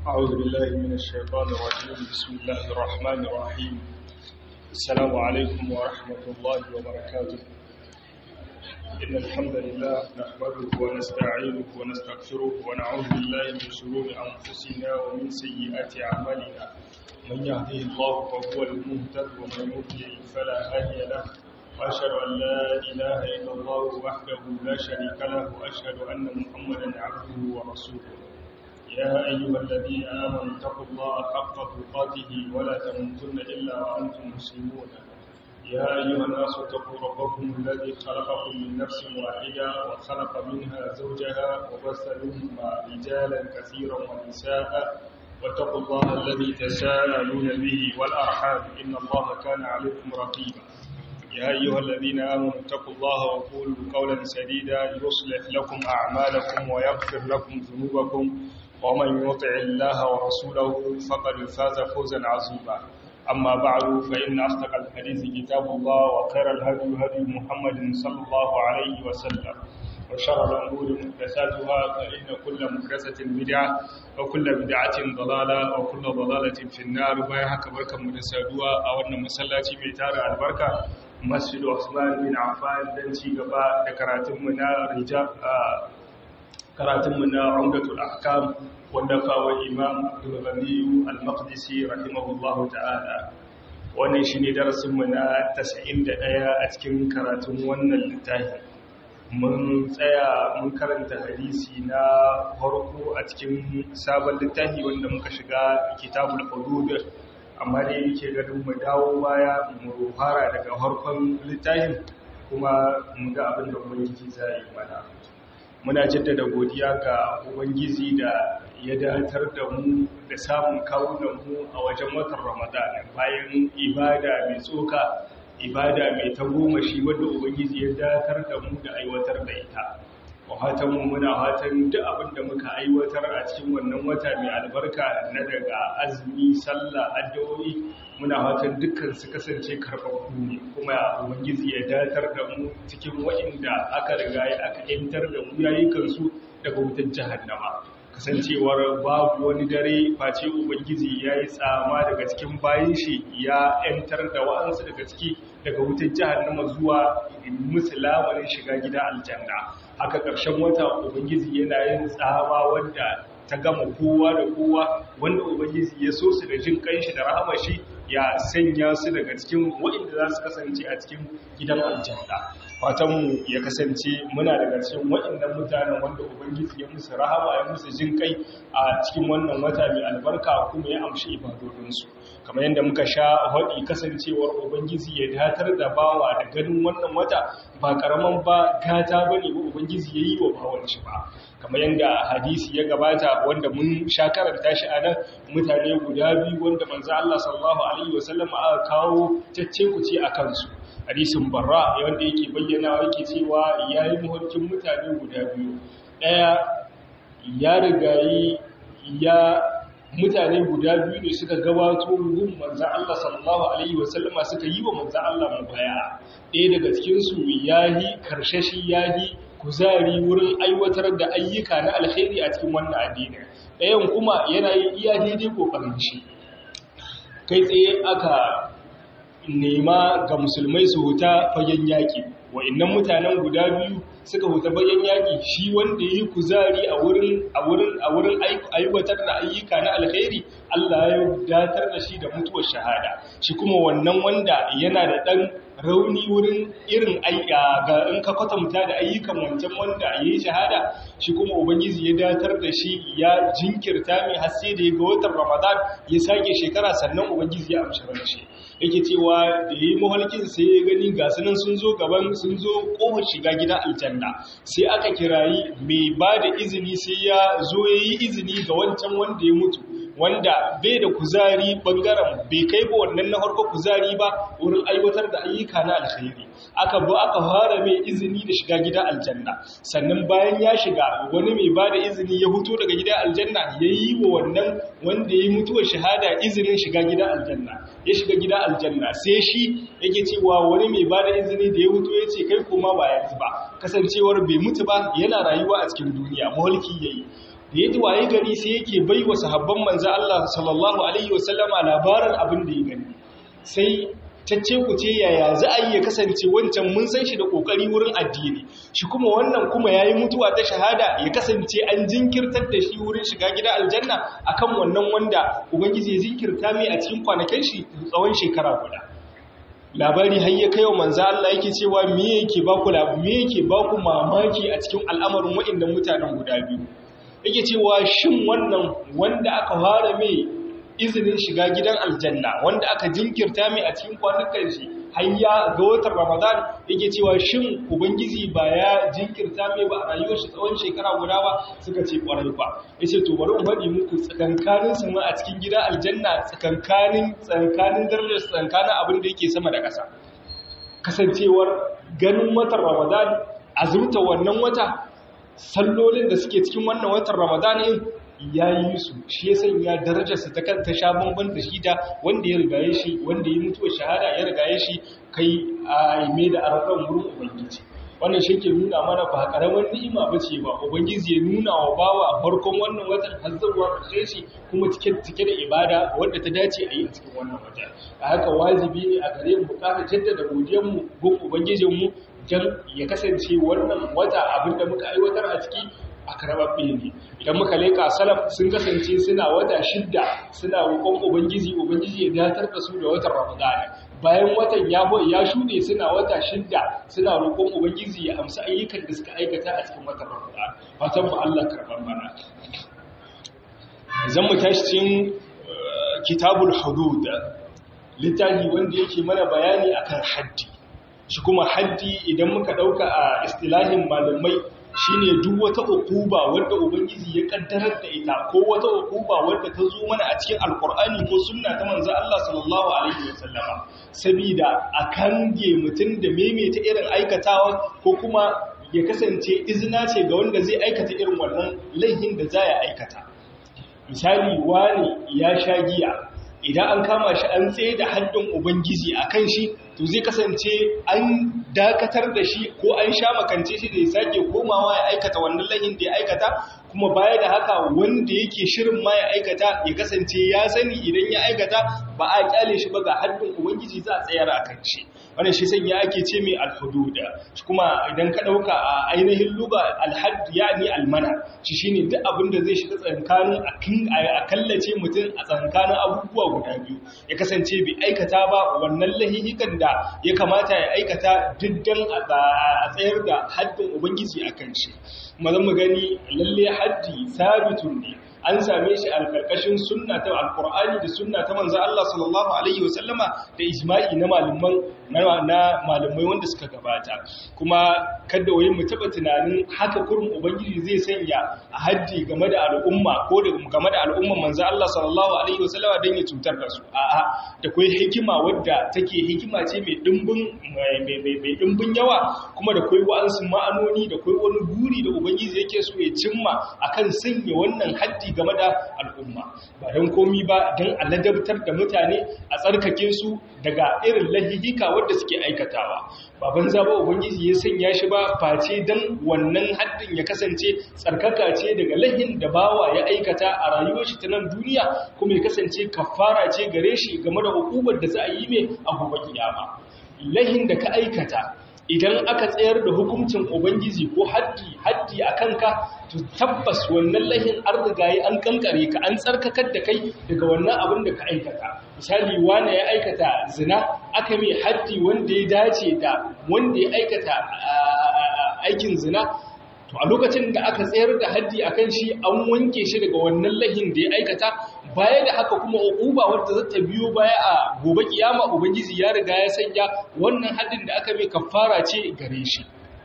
أعوذ بالله من الشيطان الرجيم بسم الله الرحمن الرحيم السلام عليكم ورحمة الله وبركاته إن الحمد لله نحمده ونستعينه ونستغفره ونعوذ بالله من شرور أنفسنا ومن سيئات أعمالنا من يهده الله فهو المهتد ومن يضلل فلا هادي له وأشهد أن لا إله إلا الله وحده لا شريك له وأشهد أن محمدا عبده ورسوله يا أيها الذين آمنوا اتقوا الله حق تقاته ولا تموتن إلا وأنتم مسلمون يا أيها الناس اتقوا ربكم الذي خلقكم من نفس واحدة وخلق منها زوجها وبث منهما رجالا كثيرا ونساء واتقوا الله الذي تساءلون به والأرحام إن الله كان عليكم رقيبا يا أيها الذين آمنوا اتقوا الله وقولوا قولا سديدا يصلح لكم أعمالكم ويغفر لكم ذنوبكم ومن يطع الله ورسوله فقد فاز فوزا عظيما أما بعد فإن أصدق الحديث كتاب الله وخير الهدي هدي محمد صلى الله عليه وسلم وشر الأمور محدثاتها فإن كل محدثة بدعة وكل بدعة ضلالة وكل ضلالة في النار ويحك بركة مدسادوها أو أن مسلاتي بيتار البركة مسجد عثمان بن عفان دنشي قبا دكراتمنا رجال karatunmu na umdatul ahkam wanda kawo imam abdul ghaniyu al-maqdisi rahimahullahu ta'ala wannan shine darasin mu na 91 a cikin karatun wannan littafi mun tsaya mun karanta hadisi na farko a cikin sabon littafi wanda muka shiga kitabul hudud amma dai yake ganin mu dawo baya mu fara daga farkon littafin kuma mu ga abin da ubangiji zai mana muna jaddada godiya ga ubangiji da ya datar da mu da samun kawunanmu a wajen watan ramadan bayan ibada mai tsoka ibada mai tagomashi wadda ubangiji ya datar da mu da aiwatar da ita wahatanmu muna hatan duk abin da muka aiwatar a cikin wannan wata mai albarka na daga azumi sallah addu'o'i muna fatan dukkan su kasance karɓaɓɓu ne kuma ubangiji ya datar da mu cikin waɗanda aka riga ya aka yantar da mu yayi kansu daga wutar jahannama kasancewar babu wani dare face ubangiji ya yi tsama daga cikin bayan shi ya yantar da wa'ansu daga ciki daga wutar jahannama zuwa musulamarin shiga gida aljanna haka ƙarshen wata ubangiji yana yin tsama wanda ta gama kowa da kowa wanda ubangiji ya so su da jin kanshi da rahama shi ya sanya su daga cikin waɗanda za su kasance a cikin gidan aljanna fatanmu ya kasance muna daga cikin waɗannan mutanen wanda ubangiji ya musu rahama ya musu jin kai a cikin wannan wata mai albarka kuma ya amshi ibadodinsu kamar yadda muka sha haɗi kasancewar ubangiji ya datar da bawa da ganin wannan wata ba karaman ba gata bane ba ubangiji ya yi wa bawan shi ba kamar yadda hadisi ya gabata wanda mun sha karanta shi a nan mutane guda biyu wanda manzo Allah sallallahu alaihi wasallam aka kawo cacce kuce a kansu hadisin barra wanda yake bayyana yake cewa yayi muhurkin mutane guda biyu daya ya rigayi ya mutane guda biyu ne suka gabato gun manzo Allah sallallahu alaihi wasallam suka yi wa manzo Allah mubaya ɗaya daga cikin su yayi karshashi yayi kuzari wurin aiwatar da ayyuka na alkhairi a cikin wannan addini ɗayan kuma yana yin iya daidai kokarin shi kai tsaye aka nema ga musulmai su huta fagen yaƙi wa'annan mutanen guda biyu suka huta fagen yaƙi shi wanda yi kuzari a wurin a wurin a wurin aiwatar da ayyuka na alkhairi Allah ya datar da shi da mutuwar shahada shi kuma wannan wanda yana da dan rauni wurin irin aika ga in ka kwatanta da ayyukan wancan wanda ya yi shahada shi kuma ubangiji ya datar da shi ya jinkirta mai haske da ya ga watan ramadan ya sake shekara sannan ubangiji ya amshi ran shi yake cewa da ya yi mahalkin sai ya gani ga sunan sun zo gaban sun zo kofar shiga gidan aljanna sai aka kirayi mai ba da izini sai ya zo ya yi izini ga wancan wanda ya mutu wanda bai da kuzari bangaren bai kai ba wannan na farko kuzari ba wurin aiwatar da ayyuka na alkhairi aka bu aka fara mai izini da shiga gida aljanna sannan bayan ya shiga wani mai bada izini ya huto daga gida aljanna ya yi wa wannan wanda ya yi mutuwar shahada izinin shiga gida aljanna ya shiga gida aljanna sai shi yake cewa wani mai bada izini da ya huto ya ce kai kuma ba yanzu ba kasancewar bai mutu ba yana rayuwa a cikin duniya maholki yayi da ya ji waye gari sai yake bai wa sahabban manzo Allah sallallahu alaihi wasallama labarin abin da ya gani sai tacce ku ce yaya za a yi ya kasance wancan mun san shi da kokari wurin addini shi kuma wannan kuma yayi mutuwa ta shahada ya kasance an jinkirtar da shi wurin shiga gida aljanna akan wannan wanda ubangiji ya jinkirta mai a cikin kwanakin shi tsawon shekara guda labari har ya kai wa manzo Allah yake cewa me yake ba ku me yake ba ku mamaki a cikin al'amarin waɗannan mutanen guda biyu yake cewa shin wannan wanda aka fara mai izinin shiga gidan aljanna wanda aka jinkirta mai a cikin kwanukan shi hayya ga watan ramadan yake cewa shin ubangiji ba ya jinkirta mai ba a rayuwar shi tsawon shekara guda ba suka ce kwarai ba yace to bari in faɗi muku tsakankanin su ma a cikin gidan aljanna tsakankanin tsakankanin darajar tsakankanin abin da yake sama da ƙasa kasancewar ganin watan ramadan azumta wannan wata sallolin da suke cikin wannan watan ramadan ya yi su shi ya sanya darajarsa ta kanta sha bamban da shi da wanda ya rigaye shi wanda ya mutuwa shahada ya rigaye shi kai a mai da arafan wurin ubangiji wannan shi ke nuna mana ba karamin ni'ima ba ce ba ubangiji ya nuna wa bawa a farkon wannan watan har zuwa ƙarshe shi kuma cike cike da ibada wanda ta dace a yi a cikin wannan wata a haka wajibi ne a gare mu ƙara jaddada godiyar mu gun ubangijin mu dan ya kasance wannan wata abin da muka aiwatar a ciki a karababbe ne idan muka leka salaf sun kasance suna wata shidda suna roƙon ubangiji ubangiji ya datar da su da watan ramadana bayan watan ya ya shuɗe suna wata shidda suna roƙon ubangiji ya amsa ayyukan da suka aikata a cikin watan ramadana fatan mu Allah karban mana zan mu tashi cikin kitabul hudud littafi wanda yake mana bayani akan haddi shi kuma haddi idan muka dauka a istilahin malamai shine duk wata ukuba wanda ubangiji ya kaddarar da ita ko wata ukuba wanda ta zo mana a cikin alkur'ani ko sunna ta manzo Allah sallallahu alaihi wasallama saboda a kange mutum da maimaita irin aikatawa ko kuma ya kasance izina ce ga wanda zai aikata irin wannan laihin da za ya aikata misali wani ya sha giya idan an kama shi an tsaye da haddin ubangiji a kan shi to zai kasance an dakatar da shi ko an sha makance shi da ya sake komawa ya aikata wannan lahin da ya aikata kuma baya da haka wanda yake shirin ma ya aikata ya kasance ya sani idan ya aikata ba a kyale shi ba ga haddin ubangiji za a tsayar a kan shi wannan shi sanya ake ce mai alhududa kuma idan ka dauka a ainihin luga alhadd yani almana shi shine duk abin da zai shiga tsankanin a kallace mutum a tsankanin abubuwa guda biyu ya kasance bai aikata ba wannan lahihikan da ya kamata ya aikata diddan a tsayar da haddin ubangiji a kan shi mazan mu gani lalle haddi sabitun ne an same shi a karkashin sunna ta alqur'ani da sunna ta manzo Allah sallallahu alaihi wasallama da ijma'i na malaman na malamai wanda suka gabata kuma kada wai mu taba tunanin haka kurum ubangiji zai sanya a haddi game da al'umma ko da game da al'umman manzo Allah sallallahu alaihi wasallama dan ya cutar da su a'a da kai hikima wadda take hikima ce mai dimbin mai dimbin yawa kuma da kai wa'ansu ma'anoni da kai wani guri da ubangiji yake so ya cimma akan sanya wannan haddi game da al'umma ba don komi ba don aladabtar da mutane a tsarkake su daga irin lahihika wadda suke aikatawa baban zaba ubangiji ya sanya shi ba face don wannan haddin ya kasance tsarkaka ce daga lahin da bawa ya aikata a rayuwar shi ta nan duniya kuma ya kasance kafara ce gare shi game da hukumar da za a yi mai a gobe kiyama lahin da ka aikata idan aka tsayar da hukuncin ubangiji ko haddi haddi a kanka to tabbas wannan lahin an rigaye an kankare ka an tsarkakar da kai daga wannan abin da ka aikata misali wani ya aikata zina aka mai haddi wanda ya dace da wanda ya aikata aikin zina to a lokacin da aka tsayar da haddi akan shi an wanke shi daga wannan lahin da ya aikata baya da haka kuma uquba wadda za ta biyo baya a gobe kiyama ubangiji ya riga ya sanya wannan haddin da aka mai kafara ce gare shi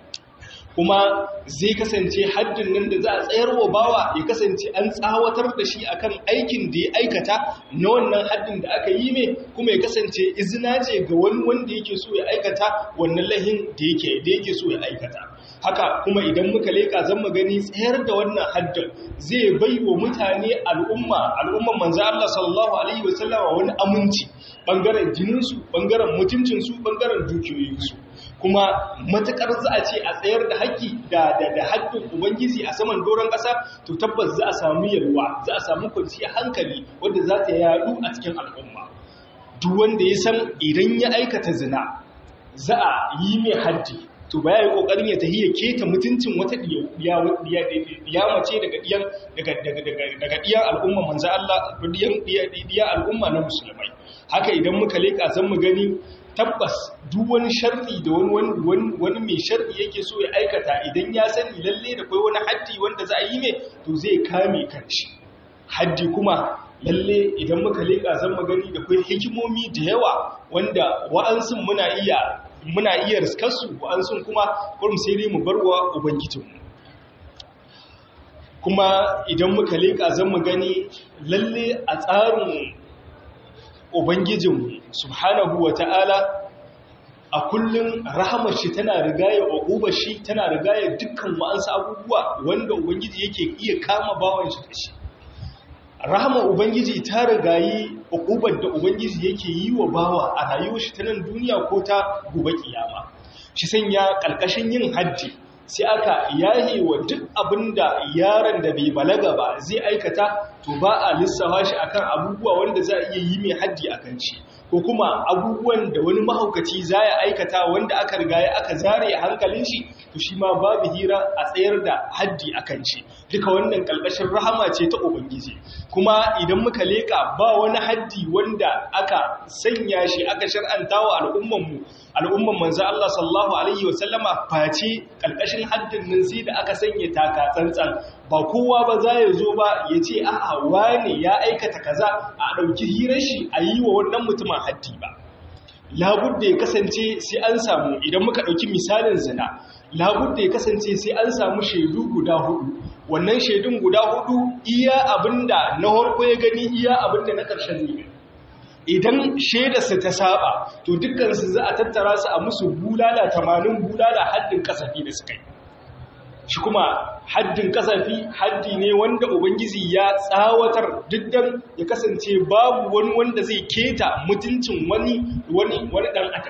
kuma zai kasance haddin nan da za a tsayar wa bawa ya kasance an tsawatar da shi akan aikin da ya aikata na wannan haddin da aka yi mai kuma ya kasance izina ce ga wani wanda yake so ya aikata wannan lahin da yake da yake so ya aikata haka kuma idan muka leka zan mu gani tsayar da wannan haddin zai bai wa mutane al'umma al'umman manzo Allah sallallahu alaihi wasallama wani aminci bangaren jininsu bangaren mutuncinsu bangaren dukiyoyinsu kuma matukar za a ce a tsayar da haƙƙi da da haƙƙin ubangiji a saman doron ƙasa to tabbas za a samu yalwa za a samu kwanciyar hankali wanda za ta yaɗu a cikin al'umma duk wanda ya san idan ya aikata zina za a yi mai haddi to ba ya yi ƙoƙarin ya tafi ya keta mutuncin wata ɗiya mace daga ɗiyan al'umma manzan Allah ɗiyan al'umma na musulmai haka idan muka leƙa zan mu gani tabbas duk wani sharri da wani mai sharri yake so ya aikata idan ya sani lalle da kai wani haddi wanda za a yi mai to zai kame kanshi haddi kuma lalle idan muka leƙa zan mu gani da kai hikimomi da yawa wanda wa'ansun muna iya muna iya riskarsu wa'ansun kuma kurum sai dai mu barwa ubangijinmu kuma idan muka leƙa zan mu gani lalle a tsarin ubangijinmu subhanahu wa ta'ala a kullum rahamar shi tana rigaya uqubar shi tana rigaya dukkan wa'ansu abubuwa wanda ubangiji yake iya kama bawan shi da shi rahama ubangiji ta rigayi uqubar da ubangiji yake yi wa bawa a rayuwar shi ta nan duniya ko ta gobe kiyama shi sanya kalkashin yin hajji sai aka yahe wa duk abinda yaron da bai balaga ba zai aikata to ba a lissafa shi akan abubuwa wanda za a iya yi mai haddi akan shi ko kuma abubuwan da wani mahaukaci za ya aikata wanda aka riga ya aka zare hankalin shi to shi ma babu hira a tsayar da haddi akan shi duka wannan kalkashin rahama ce ta ubangiji kuma idan muka leka ba wani haddi wanda aka sanya shi aka shar'anta wa al'ummanmu al'umman manzo Allah sallallahu alaihi wasallama face kalkashin haddin nan sai da aka sanya taka tsantsan ba kowa ba za ya zo ba ya ce a'a wane ya aikata kaza a ɗauki hirar shi a yi wa wannan mutumin haddi ba labudda ya kasance sai an samu idan muka ɗauki misalin zina labudda ya kasance sai an samu shaidu guda hudu wannan shaidun guda hudu iya abinda na harko ya gani iya abinda na ƙarshen ne idan shaidarsa ta saba to dukkansu za a tattara su a musu bulala tamanin bulala haddin kasafi da suka yi shi kuma haddin kasafi haddi ne wanda ubangiji ya tsawatar diddan ya kasance babu wani wanda zai keta mutuncin wani wani wani dan adam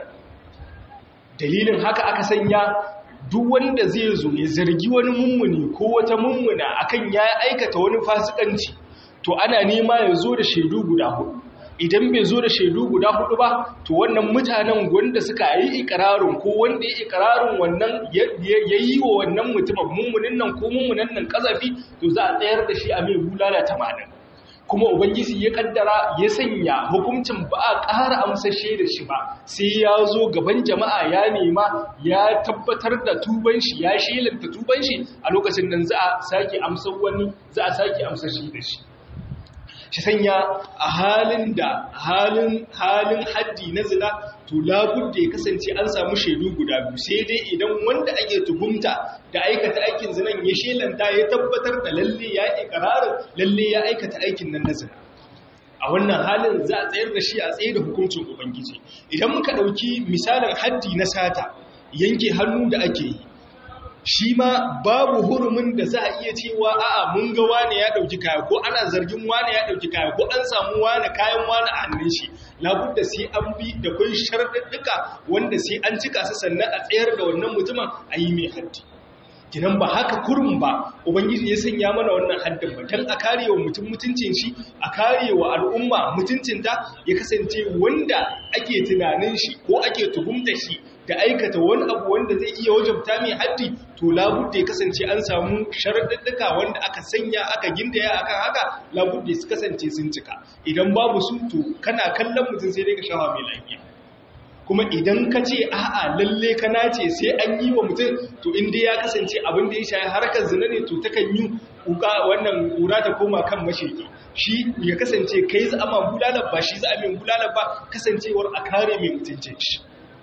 dalilin haka aka sanya duk wanda zai zo ya zargi wani mummuni ko wata mummuna akan ya aikata wani fasikanci to ana nema ya zo da shaidu guda hudu idan bai zo da shaidu guda hudu ba to wannan mutanen wanda suka yi ikirarin ko wanda ya ikirarin wannan ya yi wa wannan mutumin mummunin nan ko mummunan nan kazafi to za a tsayar da shi a mai bulala tamanin kuma ubangiji ya kaddara ya sanya hukuncin ba a ƙara amsashe da shi ba sai ya zo gaban jama'a ya nema ya tabbatar da tuban shi ya shelanta tuban shi a lokacin nan za a sake amsar wani za a sake amsashe da shi shi sanya a halin da halin halin haddi na zina to labudda ya kasance an samu shaidu guda biyu sai dai idan wanda ake tuhumta da aikata aikin zinan ya shelanta ya tabbatar da lalle ya ikrarin lalle ya aikata aikin nan na zina a wannan halin za a tsayar da shi a tsaye da hukuncin ubangiji idan muka dauki misalin haddi na sata yanke hannu da ake yi shi ma babu hurumin da za a iya cewa a'a mun ga wane ya dauki kaya ko ana zargin wane ya dauki kaya ko an samu wane kayan wane a hannun shi labudda sai an bi da kun sharɗaɗɗuka wanda sai an cika su sannan a tsayar da wannan mutumin a yi mai haddi kinan ba haka kurum ba ubangiji ya sanya mana wannan haddin ba dan a karewa mutum mutuncin shi a karewa al'umma mutuncinta ya kasance wanda ake tunanin shi ko ake tuhumta shi da aikata wani abu wanda zai iya wajabta mai haddi to labudda ya kasance an samu sharaɗaɗɗuka wanda aka sanya aka gindaya akan haka labudda su kasance sun cika idan babu su to kana kallon mutum sai dai ka shawa mai lafiya kuma idan ka ce a'a lalle ka nace sai an yi wa mutum to inda ya kasance abin da ya shayi harkar zina ne to takan yi kuka wannan kura ta koma kan mashirki shi ya kasance kai za a ma bulalar ba shi za a min bulalar ba kasancewar a kare mai mutuncin shi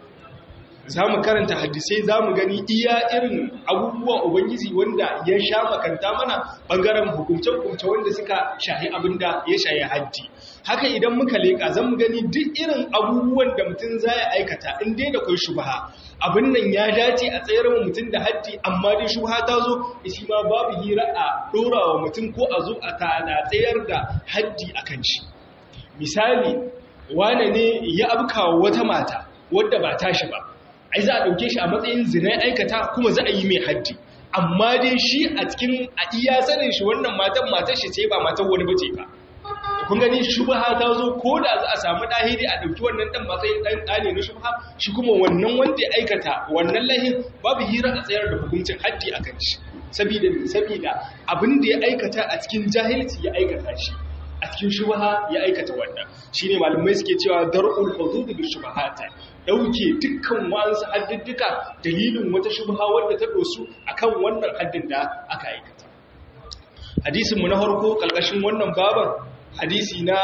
za mu karanta hadisai za mu gani iya irin abubuwa ubangiji wanda ya sha makanta mana ɓangaren hukumce-hukumce wanda suka shahi abin da ya shahi haddi haka idan muka leƙa zan mu gani duk irin abubuwan da mutum za ya aikata in dai da kai shubaha abin nan ya dace a tsayar wa mutum da haddi amma dai shubaha ta zo shi ma babu hira a ɗora wa mutum ko a zo a tsayar da haddi a kan shi misali wane ne ya abkawa wata mata wadda ba tashi ba ai za a dauke shi a matsayin zina aikata kuma za a yi mai haddi amma dai shi a cikin a iya sanin shi wannan matan matar shi ce ba matan wani bace ba kun gani shubha ta zo ko da za a samu dahiri a dauki wannan dan matsayin dan dane na shubha shi kuma wannan wanda ya aikata wannan lahin babu hira a tsayar da hukuncin haddi akan shi saboda saboda abin da ya aikata a cikin jahilci ya aikata shi a cikin shubha ya aikata wannan shine malamai suke cewa dar'ul hudud bi shubahata dauke dukkan wa'ansu haddidduka dalilin wata shubha wadda ta dosu akan wannan haddin da aka aikata hadisin mu na farko kalkashin wannan baban hadisi na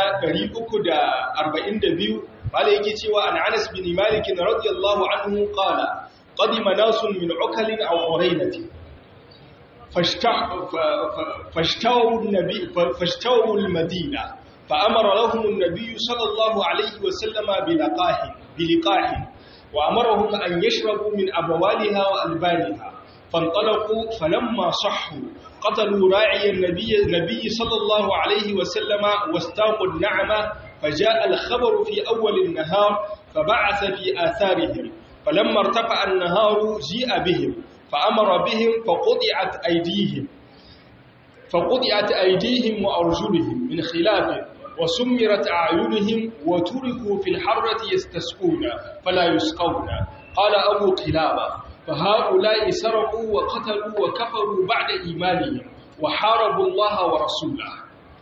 342 bala yake cewa an Anas bin Malik radiyallahu anhu qala qadima nasun min ukalin aw uraynati فاشتروا النبي فاشتروا المدينة فأمر لهم النبي صلى الله عليه وسلم بلقاح بلقاح وأمرهم أن يشربوا من أبوالها وألبانها فانطلقوا فلما صحوا قتلوا راعي النبي, النبي صلى الله عليه وسلم واستاقوا النعمة فجاء الخبر في أول النهار فبعث في آثارهم فلما ارتفع النهار جيء بهم فأمر بهم فقطعت أيديهم فقطعت أيديهم وأرجلهم من خلاف وسمرت أعينهم وتركوا في الحرة يستسقون فلا يسقون قال أبو قلابة فهؤلاء سرقوا وقتلوا وكفروا بعد إيمانهم وحاربوا الله ورسوله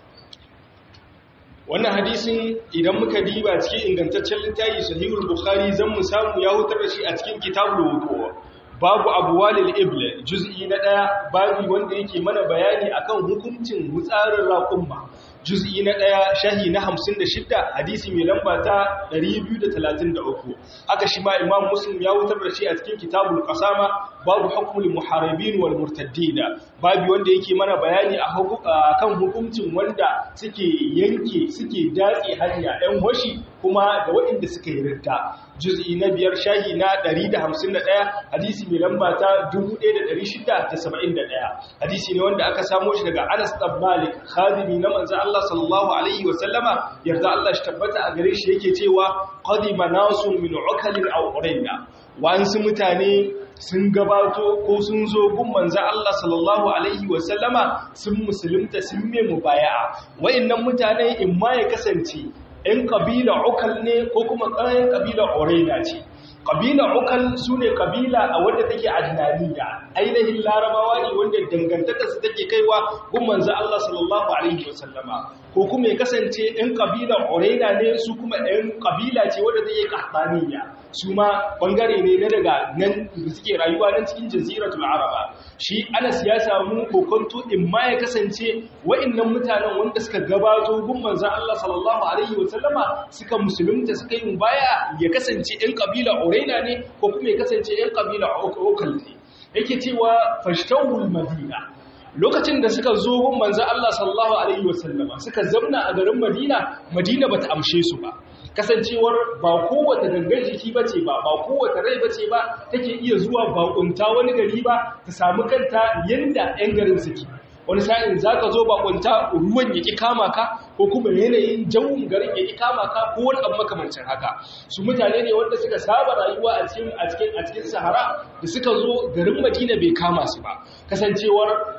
wannan hadisin idan muka diba cikin ingantaccen littafi sahihul bukhari zan mu samu ya hutar da shi a cikin kitabul wudu babu abwalil ibl juz'i na daya babu wanda yake mana bayani akan hukuncin hutsarin raqumma juz'i na daya shahi na 56 hadisi mai lamba ta 233 haka shi ma imam muslim ya wutar da shi a cikin kitabul qasama babu hukmul muharibin wal murtaddina babu wanda yake mana bayani akan hukuncin wanda suke yanke suke datse hanya ɗan hoshi kuma da waɗanda suka yi ridda juz'i na biyar shahi na 151 hadisi mai lamba ta 1671 hadisi ne wanda aka samo shi daga Anas bin Malik khadimi na manzo Allah sallallahu alaihi wa sallama yarda Allah shi tabbata a gare shi yake cewa qadima nasun min ukalin aw urayna wa'ansu mutane sun gabato ko sun zo gun manzo Allah sallallahu alaihi wa sallama sun musulunta sun me mubaya'a wayannan mutane in ma ya kasance ‘yan ƙabila ukal ne ko kuma ƙayan ƙabila oraina ce. Ƙabila ukal su ne ƙabila a wadda take adnaniya, ainihin larabawa ne wanda dangantakarsu take kaiwa gumman za Allah sallallahu Alaihi wasallama. Ko kuma ya kasance ‘yan ƙabila oraina ne su kuma ‘yan ƙabila ce wadda take ƙahtaniya. Su ma ɓangare ne na daga nan da suke rayuwa nan cikin jaziratul araba. Shi Anas ya samu kokonto in ma ya kasance wa'innan mutanen wanda suka gabato gumman za Allah sallallahu Alaihi wasallama sallama suka musulunta suka yi baya ya kasance ‘yan ƙabila Orena ne ko kuma ya kasance ‘yan ƙabila Okal ne. Yake cewa fashtawul Madina. Lokacin da suka zo gun manzo Allah sallallahu alaihi wasallama suka zamna a garin Madina, Madina bata amshe su ba. Kasancewar ba kowace gangan jiki bace ba, ba kowace rai bace ba take iya zuwa bakunta wani gari ba ta samu kanta yanda ‘yan garin suke. wani sa'in za ka zo bakunta ruwan ya ƙi kama ka ko kuma yanayin jawun garin ya ƙi kama ka ko wani abu makamancin haka su mutane ne wanda suka saba rayuwa a cikin a cikin a cikin sahara da suka zo garin madina bai kama su ba kasancewar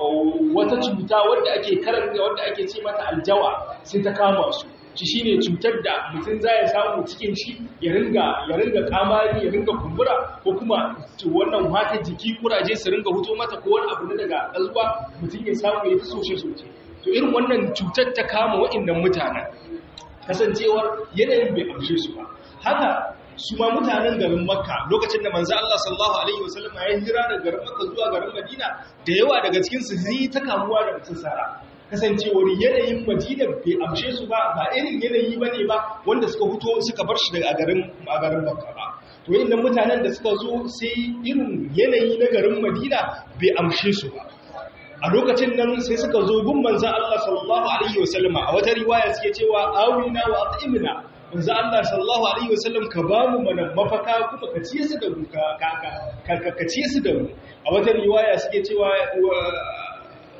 wata cuta wanda ake karanta wanda ake ce mata aljawa sai ta kama su shi shine cutar da mutum za ya samu cikin shi ya ringa ya ringa kamari ya ringa kumbura ko kuma wannan wata jiki kuraje su ringa huto mata ko wani abu na daga kalwa mutum ya samu ya fi soshe soshe to irin wannan cutar ta kama wa'annan mutanen kasancewar yanayin bai amshe su ba haka su ma mutanen garin makka lokacin da manzo Allah sallallahu alaihi wasallam ya hira daga garin makka zuwa garin madina da yawa daga cikin su zai ta kamuwa da mutum sara kasancewar yanayin madina bai amshe su ba ba irin yanayi ba ne ba wanda suka fito suka bar shi daga garin a garin makka ba to yin mutanen da suka zo sai irin yanayi na garin madina bai amshe su ba a lokacin nan sai suka zo gun manzan Allah sallallahu alaihi wasallama a wata riwaya suke cewa awina wa at'imna manzan Allah sallallahu alaihi wasallam ka ba mu mana mafaka kuma ka ciye su da mu ka ka ka ciye su da mu a wata riwaya suke cewa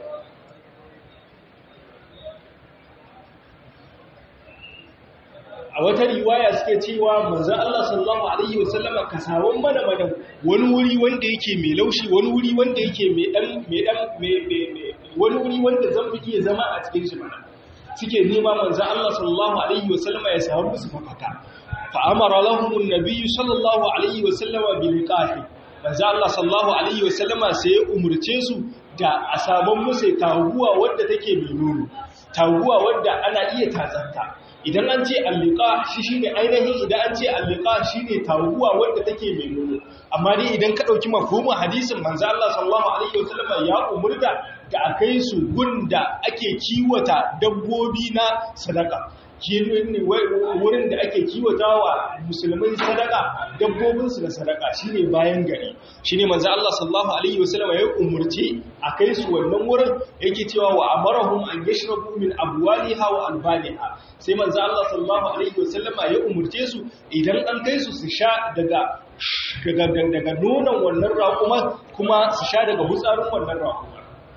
a a wata riwaya suke cewa manzo Allah sallallahu alaihi wasallama ka sawan mana mana wani wuri wanda yake mai laushi wani wuri wanda yake mai dan mai dan wani wuri wanda zan fi iya zama a cikin shi mana suke nema manzo Allah sallallahu alaihi wasallama ya samu musu mafaka fa amara lahum an-nabiy sallallahu alaihi wasallama bil liqahi manzo Allah sallallahu alaihi wasallama sai ya umurce su da a saman musu taguwa wadda take mai nono taguwa wadda ana iya tatsanta idan an ce allika shi shine ainihin idan an ce allika shine taguwa wadda take mai nono amma dai idan ka dauki mafhumin hadisin manzo Allah sallallahu alaihi wasallam ya umurta da akai su gunda ake kiwata dabbobi na sadaka ne wurin da ake kiwatawa musulmai sadaka dabbobinsu da sadaka shine bayan gari shine manzo Allah sallallahu alaihi wasallam ya umurce akai su wannan wurin yake cewa wa amarahum an yashrabu min abwaliha wa albaniha sai manzo Allah sallallahu alaihi wasallam ya umurce su idan an kai su su sha daga daga daga nonon wannan raƙuma kuma su sha daga hutsarin wannan raƙuma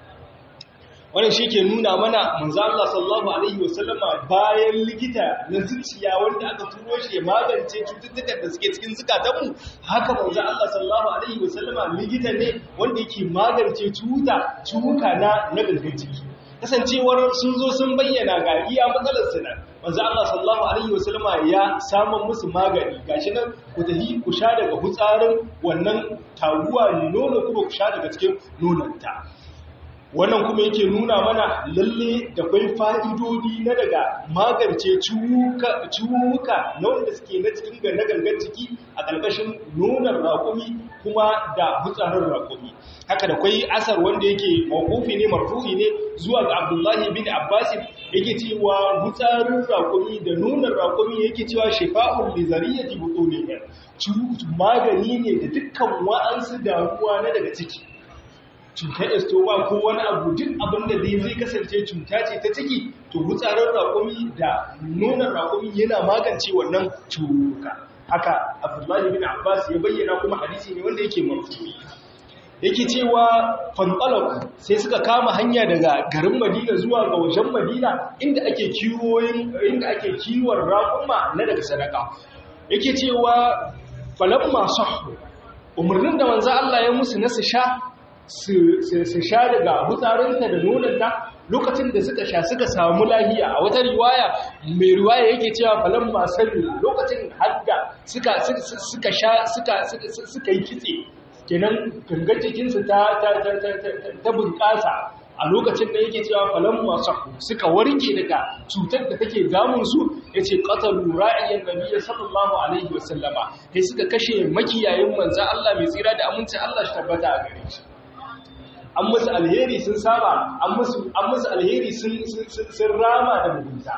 wannan shi ke nuna mana manzo Allah sallallahu alaihi wasallama bayan likita na zuciya wanda aka turo shi ya magance cututtukan da suke cikin zukatanmu haka manzo Allah sallallahu alaihi wasallama likita ne wanda yake magance cuta cuka na na gangan jiki kasancewar sun zo sun bayyana ga iya matsalar su nan manzo Allah sallallahu alaihi wasallama ya samu musu magani gashi nan ku tafi ku sha daga hutsarin wannan taguwa nono kuma ku sha daga cikin nononta wannan kuma yake nuna mana lalle da kwai fa'idodi na daga magance ciwuka na wanda suke na cikin na gangan ciki a ƙarƙashin nunar raƙumi kuma da hutsarin raƙumi haka da kwai asar wanda yake makofi ne marfu'i ne zuwa ga abdullahi bin abbas yake cewa hutsarin raƙumi da nunar raƙumi yake cewa shifa'un li zariyati butuniha magani ne da dukkan wa'ansu damuwa na daga ciki cutar estoma ko wani abu duk abin da zai zai kasance cuta ce ta ciki to wutsarin raƙumi da nonon raƙumi yana magance wannan cuka haka abdullahi bin abbas ya bayyana kuma hadisi ne wanda yake mafi yake cewa fanɓalaku sai suka kama hanya daga garin madina zuwa ga wajen madina inda ake kiwoyin inda ake kiwon raƙuma na daga sadaka yake cewa falamma sahhu umarnin da manzo Allah ya musu na su sha su sha daga hutsarinta da nonanta lokacin da suka sha suka samu lahiya a wata riwaya mai riwaya yake cewa falon masu lokacin hadda suka sha suka yi kitse kenan gangar jikinsu ta bunƙasa a lokacin da yake cewa falon masu suka warke daga cutar da take damunsu ya ce ƙatalu ra'iyyar nabiya sallallahu alaihi wasallama sai suka kashe makiyayin manzan Allah mai tsira da amincin Allah shi tabbata a gare shi an musu alheri sun saba an musu alheri sun rama da mugunta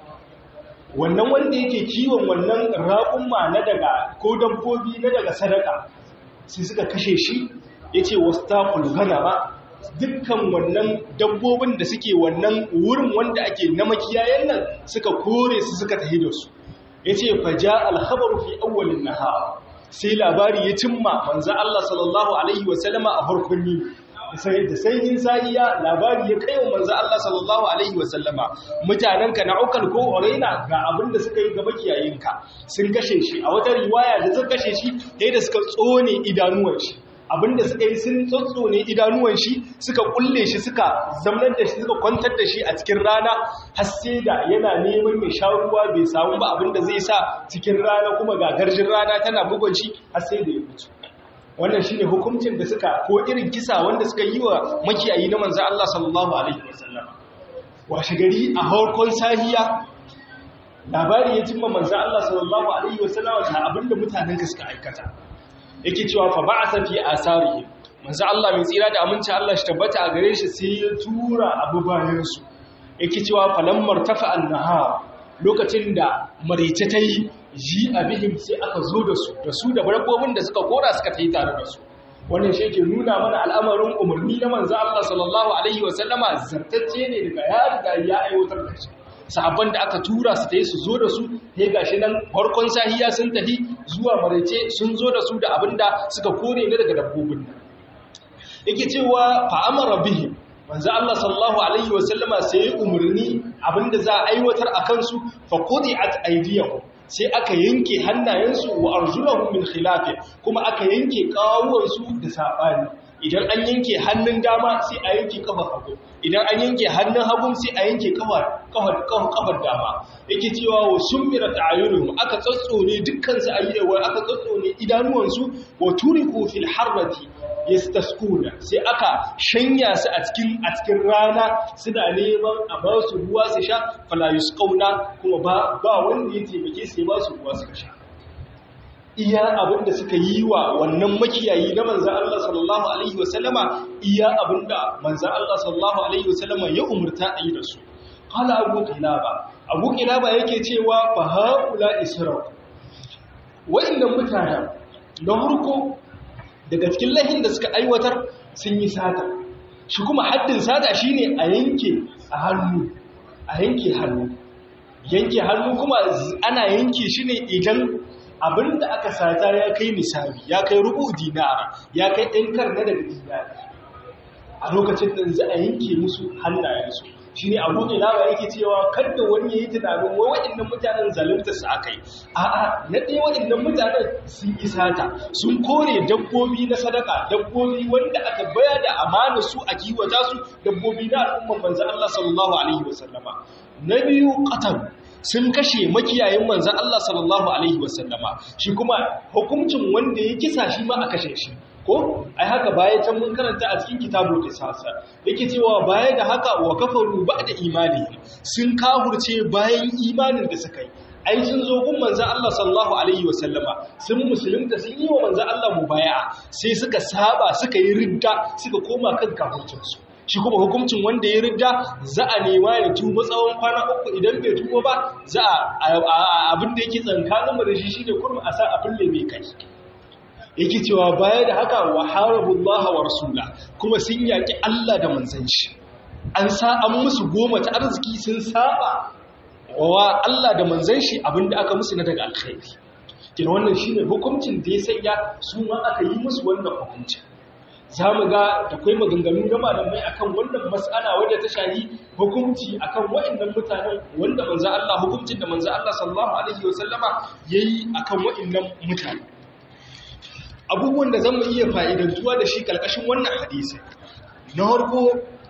wannan wanda yake kiwon wannan raƙumma na daga ko dabbobi na daga sadaka sai suka kashe shi ya ce wasu taƙul gana ba dukkan wannan dabbobin da suke wannan wurin wanda ake na makiyayen nan suka kore su suka tahi da su ya ce faja alhabaru fi awwalin nahar sai labari ya cimma manzo Allah sallallahu alaihi wasallama a farkon yini da sanyin sahiya labari ya kai wa manzo Allah sallallahu alaihi wasallama mutanenka na ukal ko oraina ga abin da suka yi ga makiyayinka sun kashe shi a wata riwaya da suka kashe shi sai da suka tsone idanuwan shi abinda suka yi sun tsotsone idanuwan shi suka kulle shi suka zamnar da shi suka kwantar da shi a cikin rana har sai da yana neman ya sha ruwa bai samu ba abinda zai sa cikin rana kuma ga garjin rana tana bugun shi har sai da ya mutu wannan shine hukuncin da suka ko irin kisa wanda suka yi wa makiyayi na manzo Allah sallallahu alaihi wasallam washe gari a harkon sahiya labari ya cimma manzo Allah sallallahu alaihi wasallam da abinda mutanen ka suka aikata yake cewa fa ba'atha fi asarihi manzo Allah mai tsira da aminci Allah shi tabbata a gare shi sai ya tura abu bayan su yake cewa falammar tafa an-nahar lokacin da marice ta yi ji abihim sai aka zo da su da su da dabbobin da suka kora suka ta yi tare da su wannan shi ke nuna mana al'amarin umarni na manzo Allah sallallahu alaihi wa sallama zartacce ne daga ya riga ya aiwatar da shi sahabban da aka tura su tayi su zo da su sai gashi nan farkon sahiya sun tafi zuwa maraice sun zo da su da abinda suka kore ne daga dabbobin nan yake cewa fa amara bihi manzo Allah sallallahu alaihi wa sallama sai ya umarni abinda za a aiwatar a kansu fa quti'at aydiyahum sai aka yanke hannayensu wa arjulahum min khilaf kuma aka yanke kawuwansu da sabani idan an yanke hannun dama sai a yanke kafar hagu idan an yanke hannun hagu sai a yanke kafar kafar kafar dama yake cewa wa summira ta'ayunuhum aka tsatsone dukkan su ayyewa aka tsatsone idanuwansu wa turiku fil harrati yastaskuna sai aka shanya su a cikin a cikin rana suna neman a ba su ruwa su sha fala yusqauna kuma ba ba wanda ya taimake sai ba su ruwa su sha iya abinda suka yi wa wannan makiyayi na manzan Allah sallallahu Alaihi wasallama iya abinda manzan Allah sallallahu Alaihi wasallama ya umurta a yi da su. Kala abu kilaba, abu kilaba yake cewa ba haƙula isra'u. Wa'innan mutanen na hurko daga cikin lahin da suka aiwatar sun yi sata. Shi kuma haddin sata shi ne a yanke a hannu, a yanke hannu. Yanke hannu kuma ana yanke shi ne idan abinda aka sata ya kai misali ya kai rubu dinara ya kai ɗan karna daga dinara a lokacin da za a yanke musu hannayensu shi ne abu ne lawa yake cewa kada wani ya yi tunanin wa waɗannan mutanen zalunta su aka yi a'a na ɗaya waɗannan mutanen sun yi sata sun kore dabbobi na sadaka dabbobi wanda aka baya da amana su a kiwata su dabbobi na al'umman manzan Allah sallallahu alaihi wasallama na biyu qatal sun kashe makiyayin manzan Allah sallallahu Alaihi wasallama shi kuma hukuncin wanda ya kisa shi ma a kashe shi ko ai haka baya can mun karanta a cikin kitabul qisasa yake cewa baya da haka wa kafaru ba'da imani sun kahurce bayan imanin da suka yi ai sun zo gun manzan Allah sallallahu alaihi wasallama sun musulunta sun yi wa manzan Allah mubaya'a sai suka saba suka yi ridda suka koma kan kafircinsu shi kuma hukuncin wanda ya ridda za a nema ya tuba tsawon kwana uku idan bai tuba ba za a abin da yake tsankanin mu da shi shine kurmi a sa a fille mai kai yake cewa baya da haka wa harabullah wa rasula kuma sun yaki Allah da manzon shi an sa an musu goma ta arziki sun saba wa Allah da manzon shi abinda aka musu na daga alkhairi kina wannan shine hukuncin da ya sanya su ma aka yi musu wannan hukuncin za mu ga da kwai maganganu na malamai akan wannan mas'ala wadda ta shahi hukunci akan waɗannan mutanen wanda manzo Allah hukuncin da manzo Allah sallallahu alaihi wasallama yayi akan waɗannan mutane abubuwan da zamu iya fa'idantuwa da shi kalkashin wannan hadisi na farko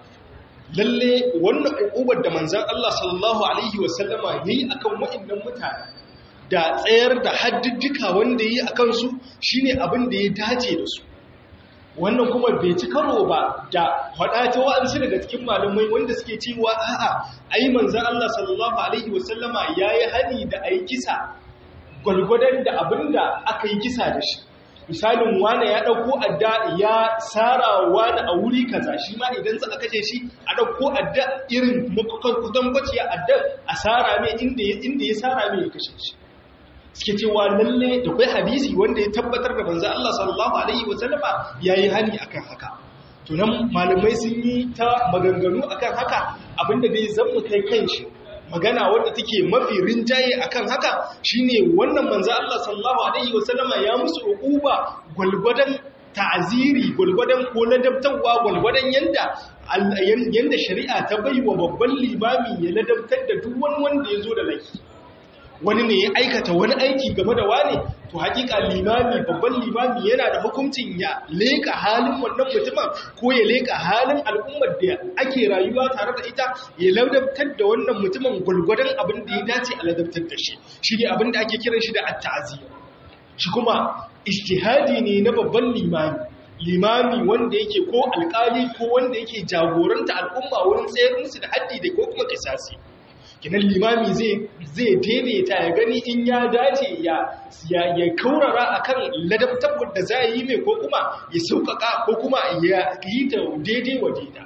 lalle wannan ukubar da manzon Allah sallallahu alaihi wasallama yayi akan waɗannan mutane da tsayar da haddidika wanda yayi akan su shine abin da ya dace da su wannan kuma bai ci karo ba da faɗa ta wa'ansu daga cikin malamai wanda suke cewa a'a ai manzon Allah sallallahu alaihi wasallama yayi hani da ayi kisa gwalgwadon da abinda aka yi kisa da shi misalin wane ya ɗauko adda ya tsara wane a wuri kaza shi ma idan za a kashe shi a ɗauko adda irin kudan baciya adda a tsara mai inda ya tsara mai ya kashe shi suke cewa lalle da kai hadisi wanda ya tabbatar da manzo Allah sallallahu alaihi wasallama yayi hani akan haka to nan malamai sun yi ta maganganu akan haka abinda dai zan mu kai kanshi magana wadda take mafi rinjaye akan haka shine wannan manzo Allah sallallahu alaihi wasallama ya musu uquba gulgudan ta'ziri gulgudan ko ladabtarwa gulgudan yanda yanda shari'a ta baiwa babban limami ya ladabtar da duk wani wanda ya zo da laifi wani ne ya aikata wani aiki game da wane to hakika limami babban limami yana da hukuncin ya leka halin wannan mutumin ko ya leka halin al'ummar da ake rayuwa tare da ita ya ladabtar da wannan mutumin gulgwadon abin da ya dace a ladabtar da shi shi ne abin da ake kiran shi da at-ta'zir shi kuma ijtihadi ne na babban limami limami wanda yake ko alkali ko wanda yake jagoranta al'umma wurin tsayar musu da haddi da ko kuma kisasi kinan limami zai daidaita ya gani in ya dace ya kaurara akan ladabtar da za yi mai ko kuma ya sauƙaƙa ko kuma ya yi ta daidai wa daida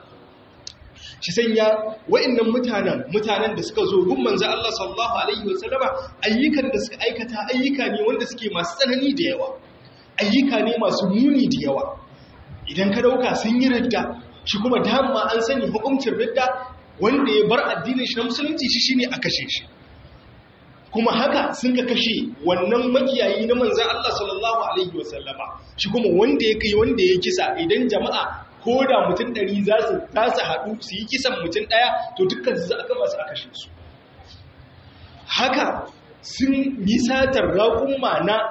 shi sanya wa'annan mutanen mutanen da suka zo gun manzo Allah sallallahu alaihi wasallama ayyukan da suka aikata ayyuka ne wanda suke masu tsanani da yawa ayyuka ne masu muni da yawa idan ka dauka sun yi ridda shi kuma dama an sani hukuncin ridda wanda ya bar addinin shi na musulunci shi shine a kashe shi kuma haka sun ka kashe wannan makiyayi na manzan Allah sallallahu alaihi wasallama shi kuma wanda ya kai wanda ya kisa idan jama'a ko da mutum ɗari za su haɗu su yi kisan mutum ɗaya to dukkan su za a kama su a kashe su haka sun yi satar raƙumma na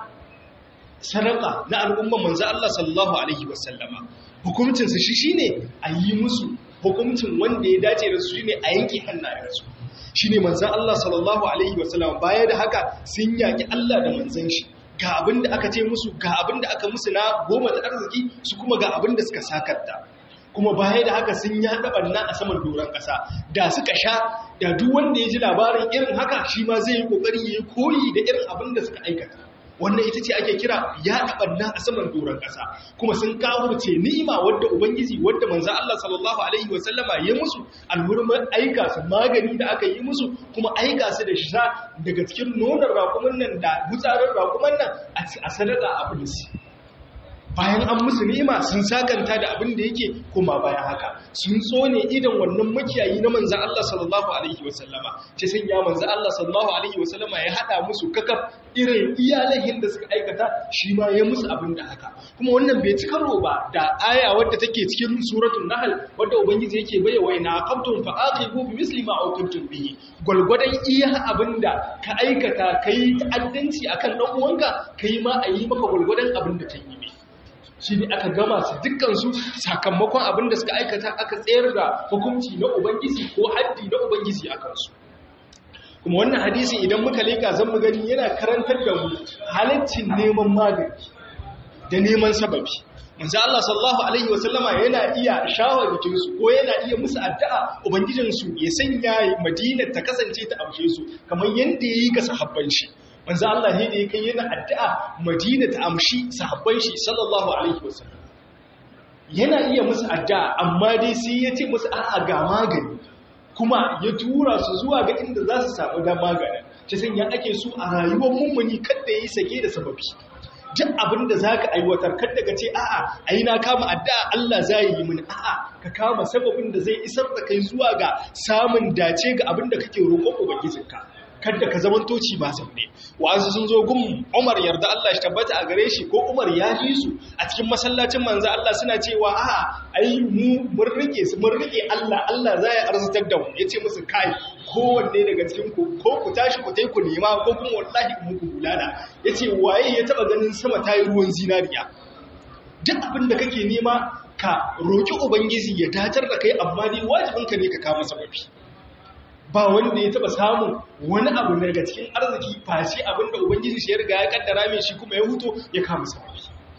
sadaka na al'umman manzo Allah sallallahu alaihi wasallama hukuncinsu shi shine a yi musu hukuncin wanda ya dace da su shine a yanke hannayensu shine manzon Allah sallallahu alaihi wasallam baya da haka sun yaki Allah da manzon shi ga abin da aka ce musu ga abin da aka musu na goma ta arziki su kuma ga abin da suka sakarta kuma baya da haka sun yaɗa ɓanna a saman doron ƙasa da suka sha da duk wanda ya ji labarin irin haka shi ma zai yi ƙoƙari ya yi koyi da irin abin da suka aikata wannan ita ce ake kira ya taɓanna a saman doron ƙasa kuma sun kawo ce ni'ima wadda ubangiji wadda manzo Allah sallallahu alaihi wa sallama ya musu alhurmar aika su magani da aka yi musu kuma aika su da sha daga cikin nonon raƙuman nan da gutsarin raƙuman nan a sadaka a bulisi bayan an musu ni'ima sun sakanta da abin da yake kuma bayan haka sun tsone idan wannan makiyayi na manzan Allah sallallahu alaihi wasallama ce sun ya manzan Allah sallallahu alaihi wasallama ya hada musu kakaf irin iyalahin da suka aikata shi ma ya musu abin da haka kuma wannan bai ci karo ba da aya wadda take cikin suratul nahl wadda ubangiji yake bayyana ina aqamtum fa aqibu bi misli ma aqamtum bihi gulgudan iya abinda ka aikata kai ta'addanci akan dan uwanka kai ma ayi maka gulgudan abin da ta yi shi ne aka gama su dukkansu sakamakon abin da suka aikata aka tsayar da hukunci na ubangiji ko haddi na ubangiji a kansu kuma wannan hadisi idan muka leka zan mu gani yana karantar da mu halaccin neman magani da neman sababi manzo Allah sallallahu alaihi wasallama yana iya shawar jikinsu ko yana iya musu addu'a ubangijinsu ya sanya Madina ta kasance ta amshe su kamar yanda yayi ga sahabban shi manzo Allah ne da ya kai yana addu'a Madina ta amshi sahabban shi sallallahu alaihi wasallam yana iya musu addu'a amma dai sai ya ce musu a'a ga magani kuma ya tura su zuwa ga inda za su samu da magani ta sanya ake so a rayuwar mummuni kada yi sake da sababi duk abin da za ka aiwatar kada ka ce a'a ai na kama addu'a Allah za yi mini a'a ka kama sababin da zai isar da kai zuwa ga samun dace ga abin da kake roƙon ubangijinka kada ka zaman toci ba ne wa'azu sun zo gun Umar yarda Allah shi tabbata a gare shi ko Umar ya ji su a cikin masallacin manzo Allah suna cewa a ai mu mun rike su mun rike Allah Allah za ya arzutar da mu yace musu kai kowanne daga cikin ku ko ku tashi ku tai ku nema ko kuma wallahi mu ku bulala yace waye ya taba ganin sama tayi ruwan zinariya duk abin da kake nema ka roki ubangiji ya datar da kai amma dai wajibinka ne ka kama sababi ba wanda ya taba samun wani abu daga cikin arziki face abinda ubangiji shi ya riga ya kaddara mai shi kuma ya huto ya kama sababi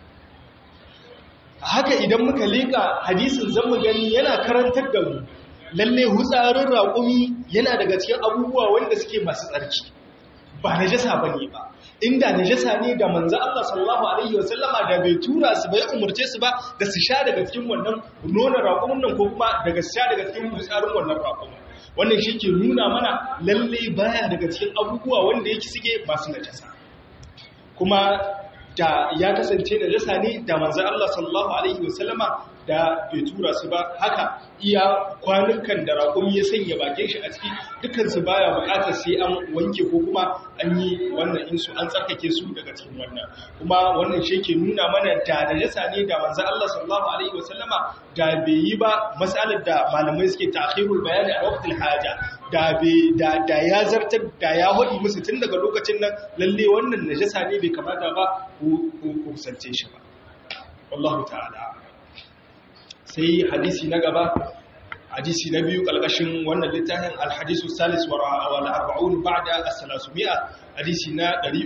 haka idan muka leka hadisin zamu gani yana karantar da mu lalle hutsarin raƙumi yana daga cikin abubuwa wanda suke masu tsarki ba najasa bane ba inda najasa ne da manzo Allah sallallahu alaihi wasallama da bai tura su bai umurce su ba da su sha daga cikin wannan nonon raƙumin nan ko kuma daga sha daga cikin hutsarin wannan raƙumin wannan shi ke nuna mana lalle baya daga cikin abubuwa wanda yake suke masu najasa kuma da ya kasance najasa ne da manzan Allah sallallahu alaihi wasallama da bai tura su ba haka iya kwanukan da raƙumi ya sanya bakin shi a ciki dukansu baya buƙatar sai an wanke ko kuma an yi wannan insu an tsarkake su daga cikin wannan kuma wannan shi ke nuna mana da najasa ne da manzan Allah sallallahu alaihi wasallama da bai yi ba matsalar da malamai suke ta'khirul bayani a waqtil haja da da da ya zartar da ya hodi musu tun daga lokacin nan lalle wannan najasa ne bai kamata ba ku kusance shi ba wallahu ta'ala sai hadisi na gaba hadisi na biyu kalkashin wannan littafin alhadisu salis wa arba'un ba'da as-salasumia hadisi na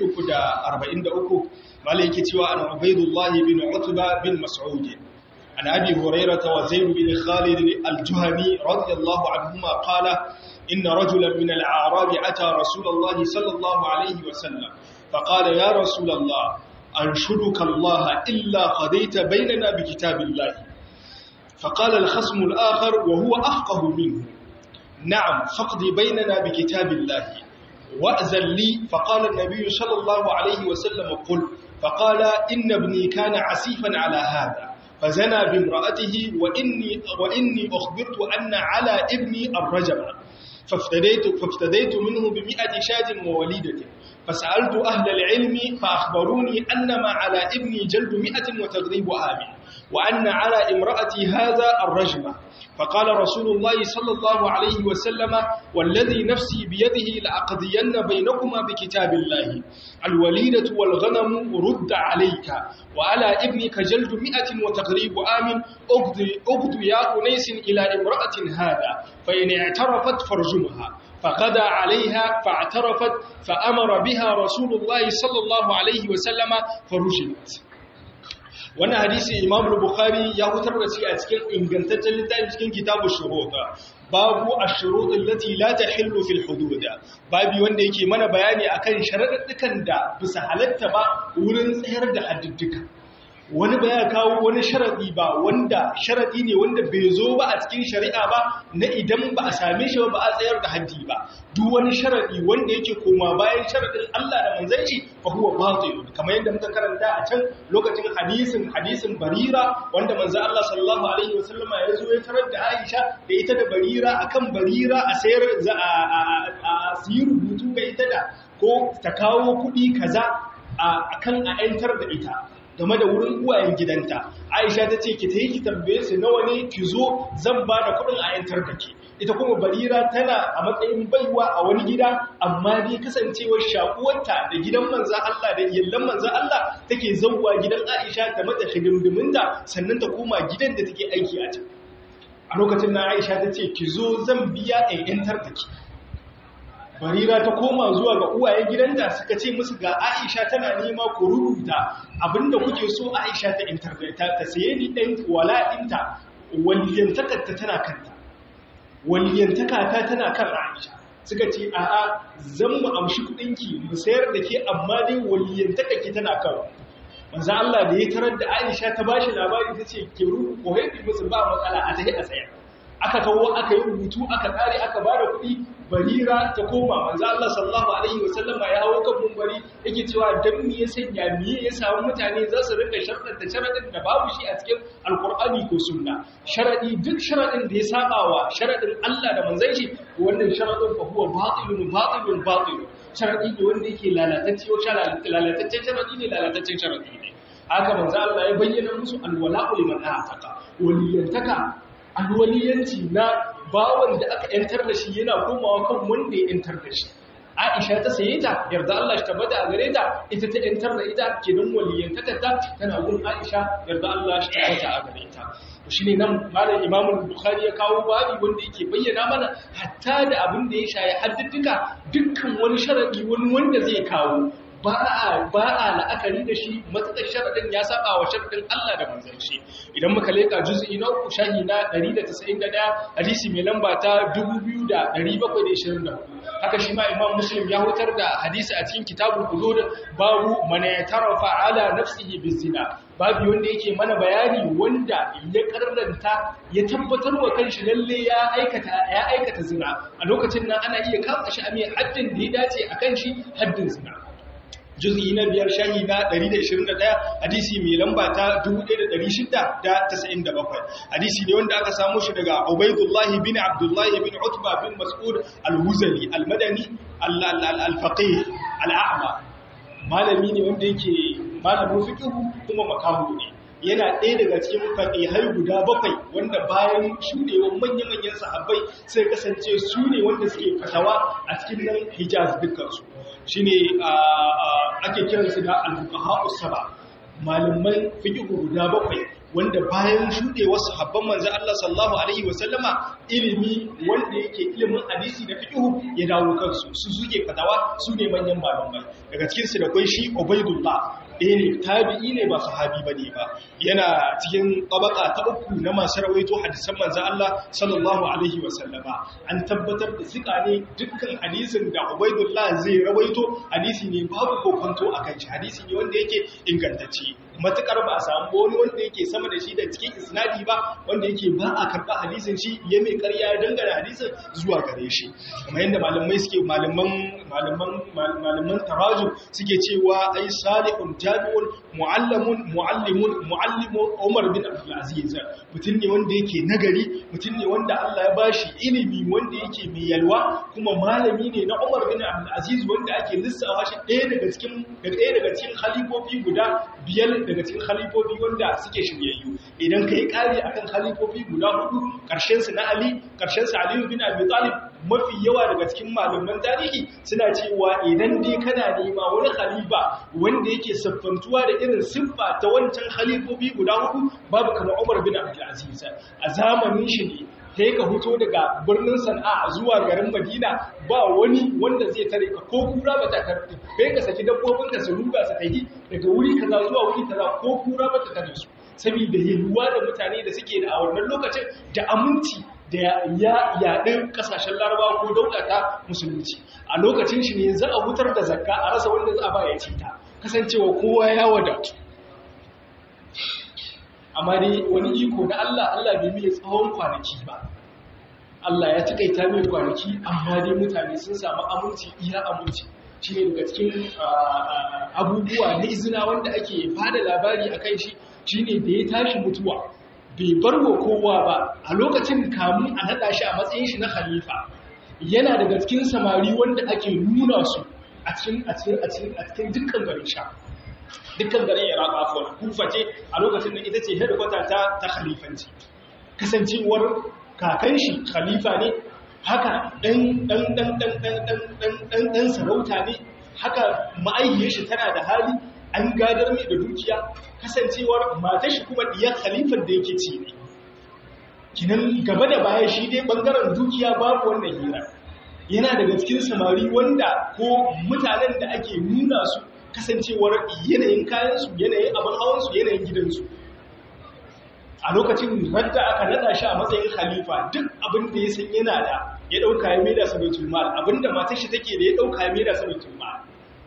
343 malai yake cewa an ubaidullah bin utba bin mas'ud an abi hurairah wa zaid bin khalid al-juhani radiyallahu anhuma qala inna rajulan min al-a'rab ata rasulullah sallallahu alayhi wa sallam فقال يا رسول الله أنشدك الله إلا قضيت بيننا بكتاب الله فقال الخصم الآخر وهو أفقه منه نعم فاقض بيننا بكتاب الله وأذن لي فقال النبي صلى الله عليه وسلم قل فقال إن ابني كان عسيفا على هذا فزنى بامرأته وإني, وإني أخبرت أن على ابني الرجم فافتديت, فافتديت منه بمئة شاج ووليدة فسألت أهل العلم فأخبروني أنما على ابني جلد مئة وتغريب آمن وأن على امرأتي هذا الرجمة فقال رسول الله صلى الله عليه وسلم والذي نفسي بيده لأقضين بينكما بكتاب الله الوليدة والغنم رد عليك وعلى ابنك جلد مئة وتغريب آم أغد يا أنيس إلى امرأة هذا فإن اعترفت فرجمها فغدا عليها فاعترفت فأمر بها رسول الله صلى الله عليه وسلم فرجمت wannan hadisi Imam Bukhari ya hutar da shi a cikin ingantaccen littafin cikin kitabu shurut babu ash-shurut allati la tahillu fil hudud babu wanda yake mana bayani akan sharaddukan da bisa halatta ba wurin tsayar da haddudduka wani ba ya kawo wani sharadi ba wanda sharadi ne wanda bai zo ba a cikin shari'a ba na idan ba a same shi ba a tsayar da haddi ba duk wani sharadi wanda yake koma bayan sharadin Allah da manzon shi fa huwa batil kamar yadda muka karanta a can lokacin hadisin hadisin Barira wanda manzon Allah sallallahu alaihi wasallam ya zo ya tarar da Aisha da ita da Barira akan Barira a sayar a siyi rubutu ga ita da ko ta kawo kuɗi kaza akan a 'yantar da ita game da wurin uwayen gidanta aisha ta ce ki ta yi ki tambaye su nawa ne ki zo zan ba da kudin a yantar da ke ita kuma barira tana a matsayin baiwa a wani gida amma dai kasancewar shakuwarta da gidan manzan Allah da yallan manzan Allah take zauwa gidan aisha ta mata shigimdiminta sannan ta koma gidan da take aiki a can a lokacin na aisha ta ce ki zo zan biya a yantar da ke barira ta koma zuwa ga uwayen gidanta suka ce musu ga aisha tana nema ku rubuta abinda kuke so aisha ta internet ta saye ni ɗan wala'inta waliyantakarta tana kanta waliyantaka tana kan aisha suka ce a'a zan mu amshi kuɗinki mu sayar da ke amma dai waliyantakarki tana kan manzo Allah da ya tarar da Aisha ta bashi labari ta ce ke rubu ko haifi musu ba matsala a tahi a sayar aka kawo aka yi rubutu aka tsare aka ba da kuɗi barira ta koma manzo Allah sallallahu alaihi wasallam ya hawo kan mumbari yake cewa dan me ya sanya me ya samu mutane za su rika sharadin da sharadin da babu shi a cikin alqur'ani ko sunna sharadi duk sharadin da ya saba wa sharadin Allah da manzon shi wannan sharadin fa huwa batilun batilun batil sharadi ne wanda yake lalatacce ko lalatacce sharadi ne lalatacce sharadi ne haka manzo Allah ya bayyana musu alwala'u liman ataka waliyantaka alwaliyanci na bawan da aka yantar da shi yana komawa kan wanda ya yantar da shi Aisha ta saye ta yarda Allah shi tabbata a gare ta ita ta yantar da ita kenan waliyantaka ta tana gun Aisha yarda Allah shi tabbata a gare ta shi ne nan malam Imam Bukhari ya kawo babi wanda yake bayyana mana hatta da abin da ya shaye haddduka dukkan wani sharadi wani wanda zai kawo ba a la'akari da shi matsatsar sharaɗin ya saba wa sharaɗin Allah da manzan shi idan muka leka juz'i na uku shahi na 191 hadisi mai lamba ta 2724 haka shi ma imam muslim ya hutar da hadisi a cikin kitabul hudud babu man yatarafa ala nafsihi bizina babu wanda yake mana bayani wanda ya karranta ya tabbatar wa kanshi lalle ya aikata ya aikata zina a lokacin nan ana iya kama shi a mai haddin da ya dace akan shi haddin zina juz'i na biyar shahi na 121 hadisi mai lamba ta 1697 hadisi ne wanda aka samu shi daga Ubaydullah bin Abdullah bin Utba bin Mas'ud al-Huzali al-Madani al-Faqih al-A'ma malami ne wanda yake malamin fiqh kuma makamu ne yana ɗaya daga cikin faƙihai guda bakwai wanda bayan shuɗewar manya-manyan sahabbai sai kasance su ne wanda suke fatawa a cikin nan hijaz dukkansu shi ne ake kiransu da al-fuqaha saba malaman fiqh guda bakwai wanda bayan shuɗewar sahabban manzo Allah sallallahu alaihi wasallama ilimi wanda yake ilimin hadisi da fiqh ya dawo kansu su suke fatawa su ne manyan malamai daga cikin su da kai shi Ubaydullah ɗaya ne tabi'i ne ba sahabi ba ne ba yana cikin tabaka ta uku na masu rawaito hadisan manzan Allah sallallahu alaihi wasallama an tabbatar da sika ne dukkan hadisin da Ubaidullah zai rawaito hadisi ne babu kokonto a kan shi hadisi ne wanda yake ingantacce matukar ba a samu wani wanda yake sama da shi da cikin isnadi ba wanda yake ba a karɓa hadisin shi ya mai ƙarya ya dangana hadisin zuwa gare shi kamar yadda malamai suke malaman malaman malaman tarajum suke cewa ai salihun jami'un mu'allamun mu'allimun mu'allimun Umar bin Abdul Aziz mutum ne wanda yake nagari mutum ne wanda Allah ya bashi ilimi wanda yake mai yalwa kuma malami ne na Umar bin Abdul Aziz wanda ake lissafa shi ɗaya daga cikin ɗaya daga cikin khalifofi guda biyar daga cikin khalifofi wanda suke shiryayyu idan kai kare akan khalifofi guda hudu karshen su na Ali karshen su Ali bin Abi Talib mafi yawa daga cikin malaman tarihi suna cewa idan dai kana nema wani khalifa wanda yake siffantuwa da irin siffa ta wancan khalifofi guda hudu babu kamar Umar bin Abdul Aziz a zamanin shi ne sai ka fito daga birnin Sana'a zuwa garin Madina ba wani wanda zai tare ka ko kura ba ta karɓi kai ka saki dabbobin ka su ruga su tafi daga wuri kaza zuwa wuri kaza ko kura ba ta tare su saboda yalwa da mutane da suke da a wannan lokacin da aminci da ya yaɗin ƙasashen larabawa ko daukata musulunci a lokacin shi ne za a hutar da zakka a rasa wanda za a ba ya ce ta kasancewa kowa ya wadatu amma dai wani iko na Allah Allah bai mai tsawon kwanaki ba Allah ya takaita mai kwanaki amma dai mutane sun samu aminci iya aminci shi ne daga cikin abubuwa na izina wanda ake bada labari a kan shi shi ne da ya tashi mutuwa bai bar wa kowa ba a lokacin kamun a naɗa shi a matsayin shi na khalifa yana daga cikin samari wanda ake nuna su a cikin dukkan garin sha dukkan garin iraq afuwa kufa ce a lokacin da ita ce hedikwata ta ta khalifanci kasancewar kakan shi khalifa ne haka ɗan sarauta ne haka ma'ayyar shi tana da hali an gadar mai da dukiya kasancewar matar shi kuma diyar khalifar da yake ci ne kinan gaba da baya shi dai bangaren dukiya babu wannan hira yana daga cikin samari wanda ko mutanen da ake nuna su kasancewar yanayin kayansu yanayin abin hawansu yanayin gidansu a lokacin radda aka nada shi a matsayin khalifa duk abin da ya san yana da ya dauka ya maida sa baitul mal abinda matar shi take da ya dauka ya maida sa baitul mal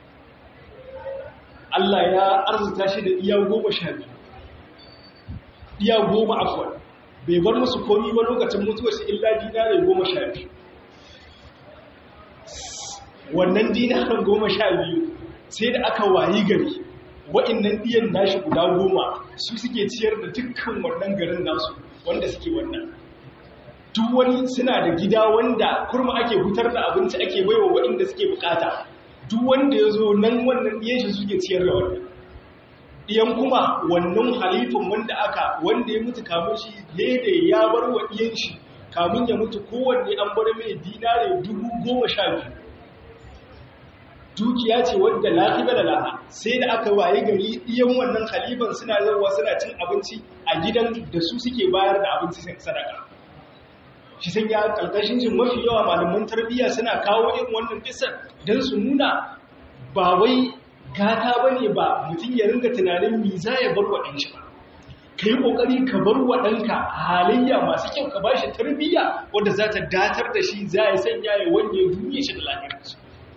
Allah ya arzuta shi da iya goma sha biyu iya goma afwan bai bar musu komi ba lokacin mutuwar shi illa dinare goma sha biyu wannan dinaran goma sha biyu sai da aka wayi gari wa'innan ɗiyan nashi guda goma su suke ciyar da dukkan wannan garin nasu wanda suke wannan duk wani suna da gida wanda kurma ake hutar da abinci ake baiwa wa'inda suke bukata duk wanda ya zo nan wannan ɗiyan shi suke ciyar da wannan ɗiyan kuma wannan halifin wanda aka wanda ya mutu kamun shi daidai ya bar wa ɗiyan shi kamun ya mutu kowanne an bar mai dinare dubu goma sha biyu dukiya ce wadda lafiya da laha sai da aka waye gari iyan wannan khaliban suna zarwa suna cin abinci a gidan da su suke bayar da abinci sadaka shi sun ya kalkashin jin mafi yawa malaman tarbiyya suna kawo irin wannan kisan don su nuna ba wai gata ba ne ba mutum ya ringa tunanin mi za ya bar wa ɗan shi ba ka yi ƙoƙari ka bar wa ɗanka halayya masu kyau ka ba shi tarbiyya wadda za ta datar da shi za ya sanya ya wanye duniya shi da lafiyarsa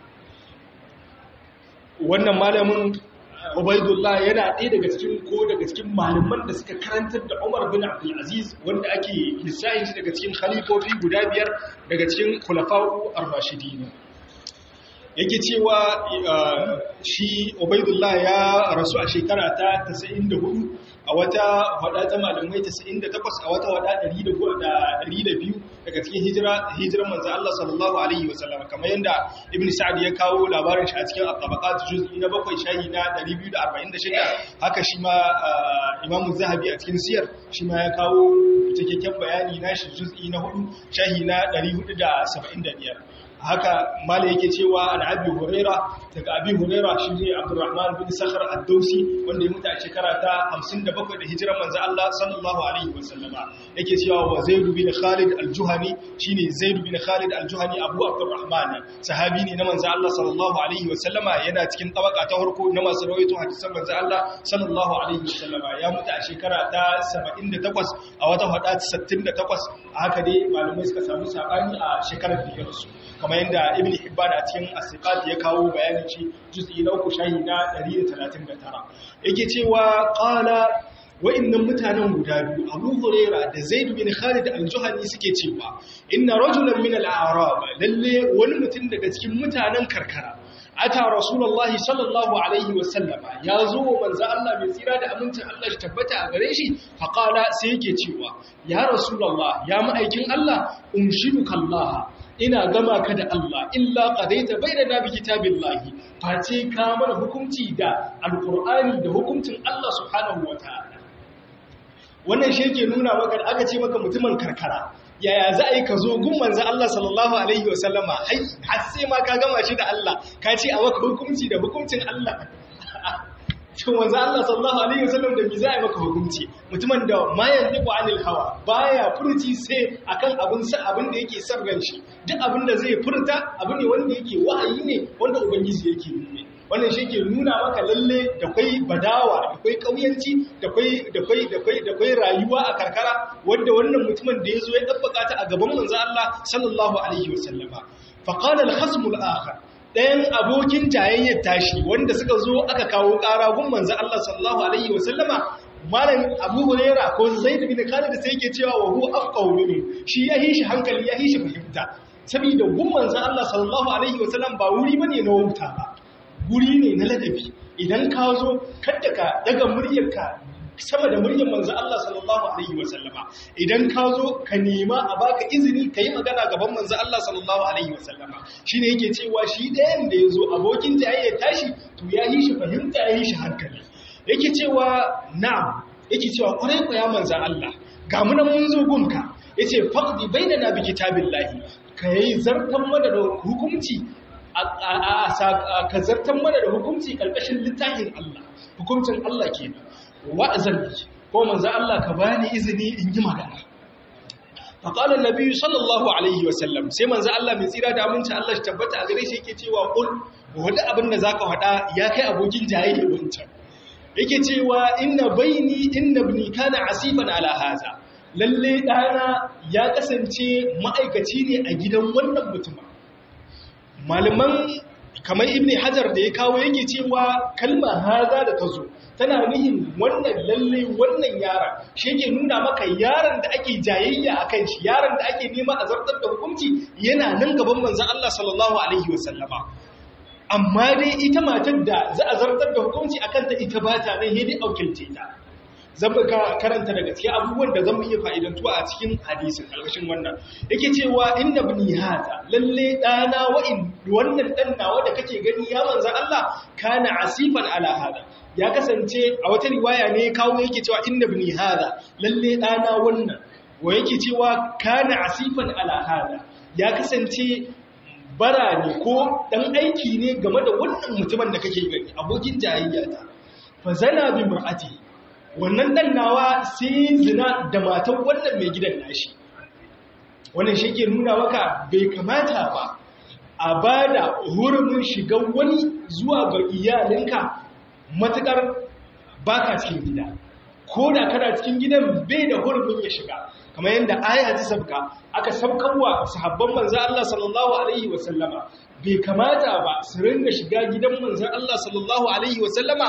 wannan malamin Ubaidullah yana ɗaya daga cikin ko daga cikin malaman da suka karantar da Umar bin Abdul Aziz wanda ake lissahin shi daga cikin khalifofi guda biyar daga cikin khulafa'u ar-rashidin yake cewa shi Ubaidullah ya rasu a shekara ta 94 a wata wada ta malamai 98 a wata wada 102 daga cikin hijira hijiran manzo Allah sallallahu alaihi wasallam kamar yanda Ibn Sa'd ya kawo labarin shi a cikin at-tabaqat juz'i na 7 shahi na 246 haka shi ma Imam Zahabi a cikin siyar shi ma ya kawo cikakken bayani na shi juz'i na 4 shahi na 475 haka mala yake cewa an abi huraira daga abi huraira shi ne abdurrahman bin sakhar ad-dausi wanda ya mutu a shekara ta 57 da hijirar manzo Allah sallallahu alaihi wasallama yake cewa wa zaid bin khalid al-juhani shine zaid bin khalid al-juhani abu abdurrahman sahabi ne na manzo Allah sallallahu alaihi wasallama yana cikin tabaka ta farko na masu rawaito hadisan manzo Allah sallallahu alaihi wasallama ya mutu a shekara ta 78 a wata hada 68 haka dai malamai suka samu sabani a shekarar da ya rasu kamar yadda ibn hibban a cikin asiqat ya kawo bayanin shi juz'i na uku shahi na 139 yake cewa qala wa'annan mutanen guda biyu Abu Huraira da Zaid bin Khalid al-Juhani suke cewa inna rajulan min al-a'rab lalle wani mutum daga cikin mutanen karkara ata rasulullahi sallallahu alaihi wa sallama ya zo wa manzo Allah mai tsira da amincin Allah shi tabbata a gare shi fa qala sai yake cewa ya rasulullah ya ma'aikin Allah unshiduka Allah ina gama ka da Allah illa qadaita bainana bi kitabillahi face ka mana hukunci da alqur'ani da hukuncin Allah subhanahu wataala wannan shi yake nuna maka da aka ce maka mutumin karkara yaya za a yi ka zo gun manzan Allah sallallahu Alaihi wasallama har sai ma ka gama shi da Allah ka ce a maka hukunci da hukuncin Allah cikin manzan Allah sallallahu Alaihi wasallam da mi za a yi maka hukunci mutumin da mayan dubu anil hawa baya furci sai akan abin sa abin da yake sarran shi duk abin da zai furta abu ne wanda yake wa'ayi ne wanda ubangiji yake nuna wannan shi ke nuna maka lalle da kwai badawa da kwai kauyanci da kwai da kwai da kwai da kwai rayuwa a karkara wanda wannan mutumin da yazo ya dabbaka ta a gaban manzo Allah sallallahu alaihi wasallama fa qala al-khasm al-akhar dayan abokin jayayyar tashi wanda suka zo aka kawo ƙara gun manzo Allah sallallahu alaihi wasallama malam Abu Hurairah ko Zaid bin Khalid sai yake cewa wa huwa afqahu minhu shi ya hishi hankali ya hishi fahimta saboda gun manzo Allah sallallahu alaihi wasallam ba wuri bane na wuta ba guri ne na ladabi idan ka zo kadda ka daga muryarka sama da muryar manzo Allah sallallahu alaihi wasallama idan ka zo ka nema a baka izini ka yi magana gaban manzo Allah sallallahu alaihi wasallama shine yake cewa shi ɗayan da ya zo abokin jayayya tashi to ya yi shi fahimta ya yi shi hankali yake cewa na'am yake cewa kwarai ku ya manzo Allah ga mu nan mun zo gunka yace faqdi bainana bi kitabillahi kai zartan mana da hukunci ka zartan mana da hukunci ƙarƙashin littafin Allah hukuncin Allah ke wa'azan da ko manzo Allah ka bani izini in yi magana faƙalar nabi sallallahu alaihi wasallam sai manzo Allah mai tsira da aminci Allah shi tabbata a gare shi yake cewa ƙul wani abin da za ka faɗa ya kai abokin jayayya wancan yake cewa inna baini inna ibni kana asifan ala haza lalle ɗana ya kasance ma'aikaci ne a gidan wannan mutumin malaman kamar ibn hajar da ya kawo yake cewa kalma haza da ta zo tana nihin wannan lalle wannan yaron shi yake nuna maka yaron da ake jayayya a kan shi yaron da ake nema a zartar da hukunci yana nan gaban manzan Allah sallallahu alaihi wasallama amma dai ita matar da za a zartar da hukunci a kanta ita ba ta nan yadda aukilce ta zan ka karanta daga cikin abubuwan da zan iya fa'idantuwa a cikin hadisin ƙarƙashin wannan yake cewa inda bini hata lalle ɗana wa'in wannan ɗan nawa da kake gani ya manza Allah kana asifan ala hada ya kasance a wata riwaya ne kawo yake cewa inda bini hada lalle ɗana wannan wa yake cewa kana asifan ala hada ya kasance bara ne ko ɗan aiki ne game da wannan mutumin da kake gani abokin jayayya ta fa zana bi mar'ati wannan dan nawa sai zina da matan wannan mai gidan nashi wannan shi ke nuna maka bai kamata ba a ba da hurumin shiga wani zuwa ga iyalinka matukar baka cikin gida ko da kana cikin gidan bai da hurumin ya shiga kamar yadda aya ta sabka aka sabkarwa sahabban manzo Allah sallallahu alaihi wasallama bai kamata ba su ringa shiga gidan manzo Allah sallallahu alaihi wasallama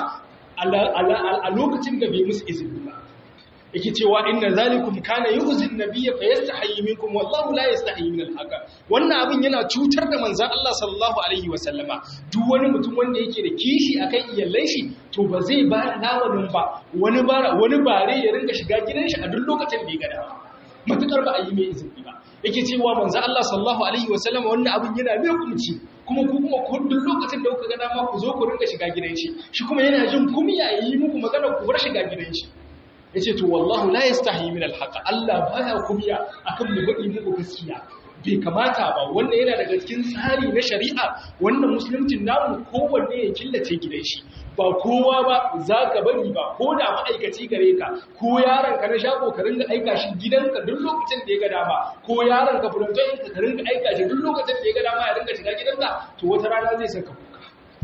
a lokacin da bai musu izini ba yake cewa inna zalikum kana yu'zi an-nabiyya fayastahi minkum wallahu la yastahi min al-haqa wannan abin yana cutar da manzon Allah sallallahu alaihi wa sallama duk wani mutum wanda yake da kishi akan iyalai shi to ba zai ba lawanin ba wani bara wani bare ya rinka shiga gidan shi a duk lokacin da ya ga dama matukar ba a yi mai izini ba yake cewa manzon Allah sallallahu alaihi wa sallama wannan abin yana mai kumci kuma ku kuma duk lokacin da kuka ga dama ku zo ku rinka shiga gidan shi shi kuma yana jin kumiya yi muku magana ku bar shiga gidan shi yace to wallahu la yastahi min alhaq Allah baya kumiya akan mu gadi muku gaskiya bai kamata ba wannan yana daga cikin tsari na shari'a wannan musuluncin namu kowanne ya killace gidan shi ba kowa ba za ka bari ba ko da ma'aikaci gare ka ko yaron ka na shago ka ringa aika shi gidanka duk lokacin da ya ga dama ko yaron ka furantoyin ka ringa aika shi duk lokacin da ya ga dama ya ringa shiga gidanka to wata rana zai saka kuka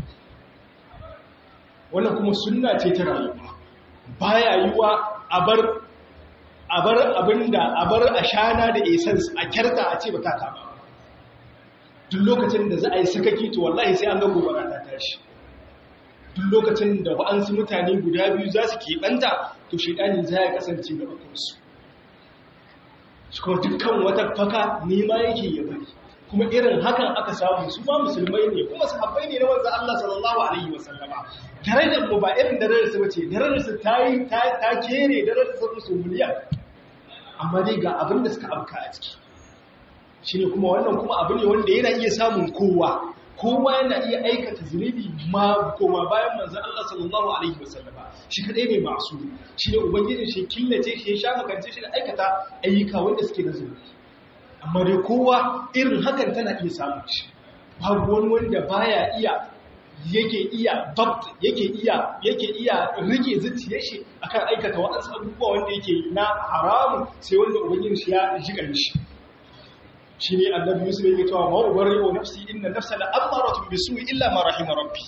wannan kuma sunna ce ta rayuwa baya yiwa a bar a bar abinda a bar ashana da essence a kyarta a ce ba ta kama duk lokacin da za a yi sakaki to wallahi sai an ga gobara ta tashi duk lokacin da wa'ansu mutane guda biyu za su keɓanta to shaidani za ya kasance da bakunsu shi kuma dukkan wata faka nema yake ya bari kuma irin hakan aka samu su ma musulmai ne kuma sahabbai ne na wanzan Allah sallallahu alaihi wasallama darajar mu ba irin darajar su bace darajar su ta yi ta kere darajar su su miliyan amma dai ga abin da suka abka a ciki shine kuma wannan kuma abu ne wanda yana iya samun kowa kowa yana iya aikata zunubi ma koma bayan manzon Allah sallallahu alaihi wasallama shi kadai ne masu shi ne ubangijin shi killace shi ya sha makance shi da aikata ayyuka wanda suke da zunubi amma dai kowa irin hakan tana iya samun shi babu wani wanda baya iya yake iya babt yake iya yake iya rike zuciyar shi akan aikata waɗansu abubuwa wanda yake na haramu sai wanda ubangijin shi ya jiga shi shi ne annabi yusuf yake cewa ma ubari wa nafsi inna nafsa la amaratun bisu'i illa ma rahima rabbi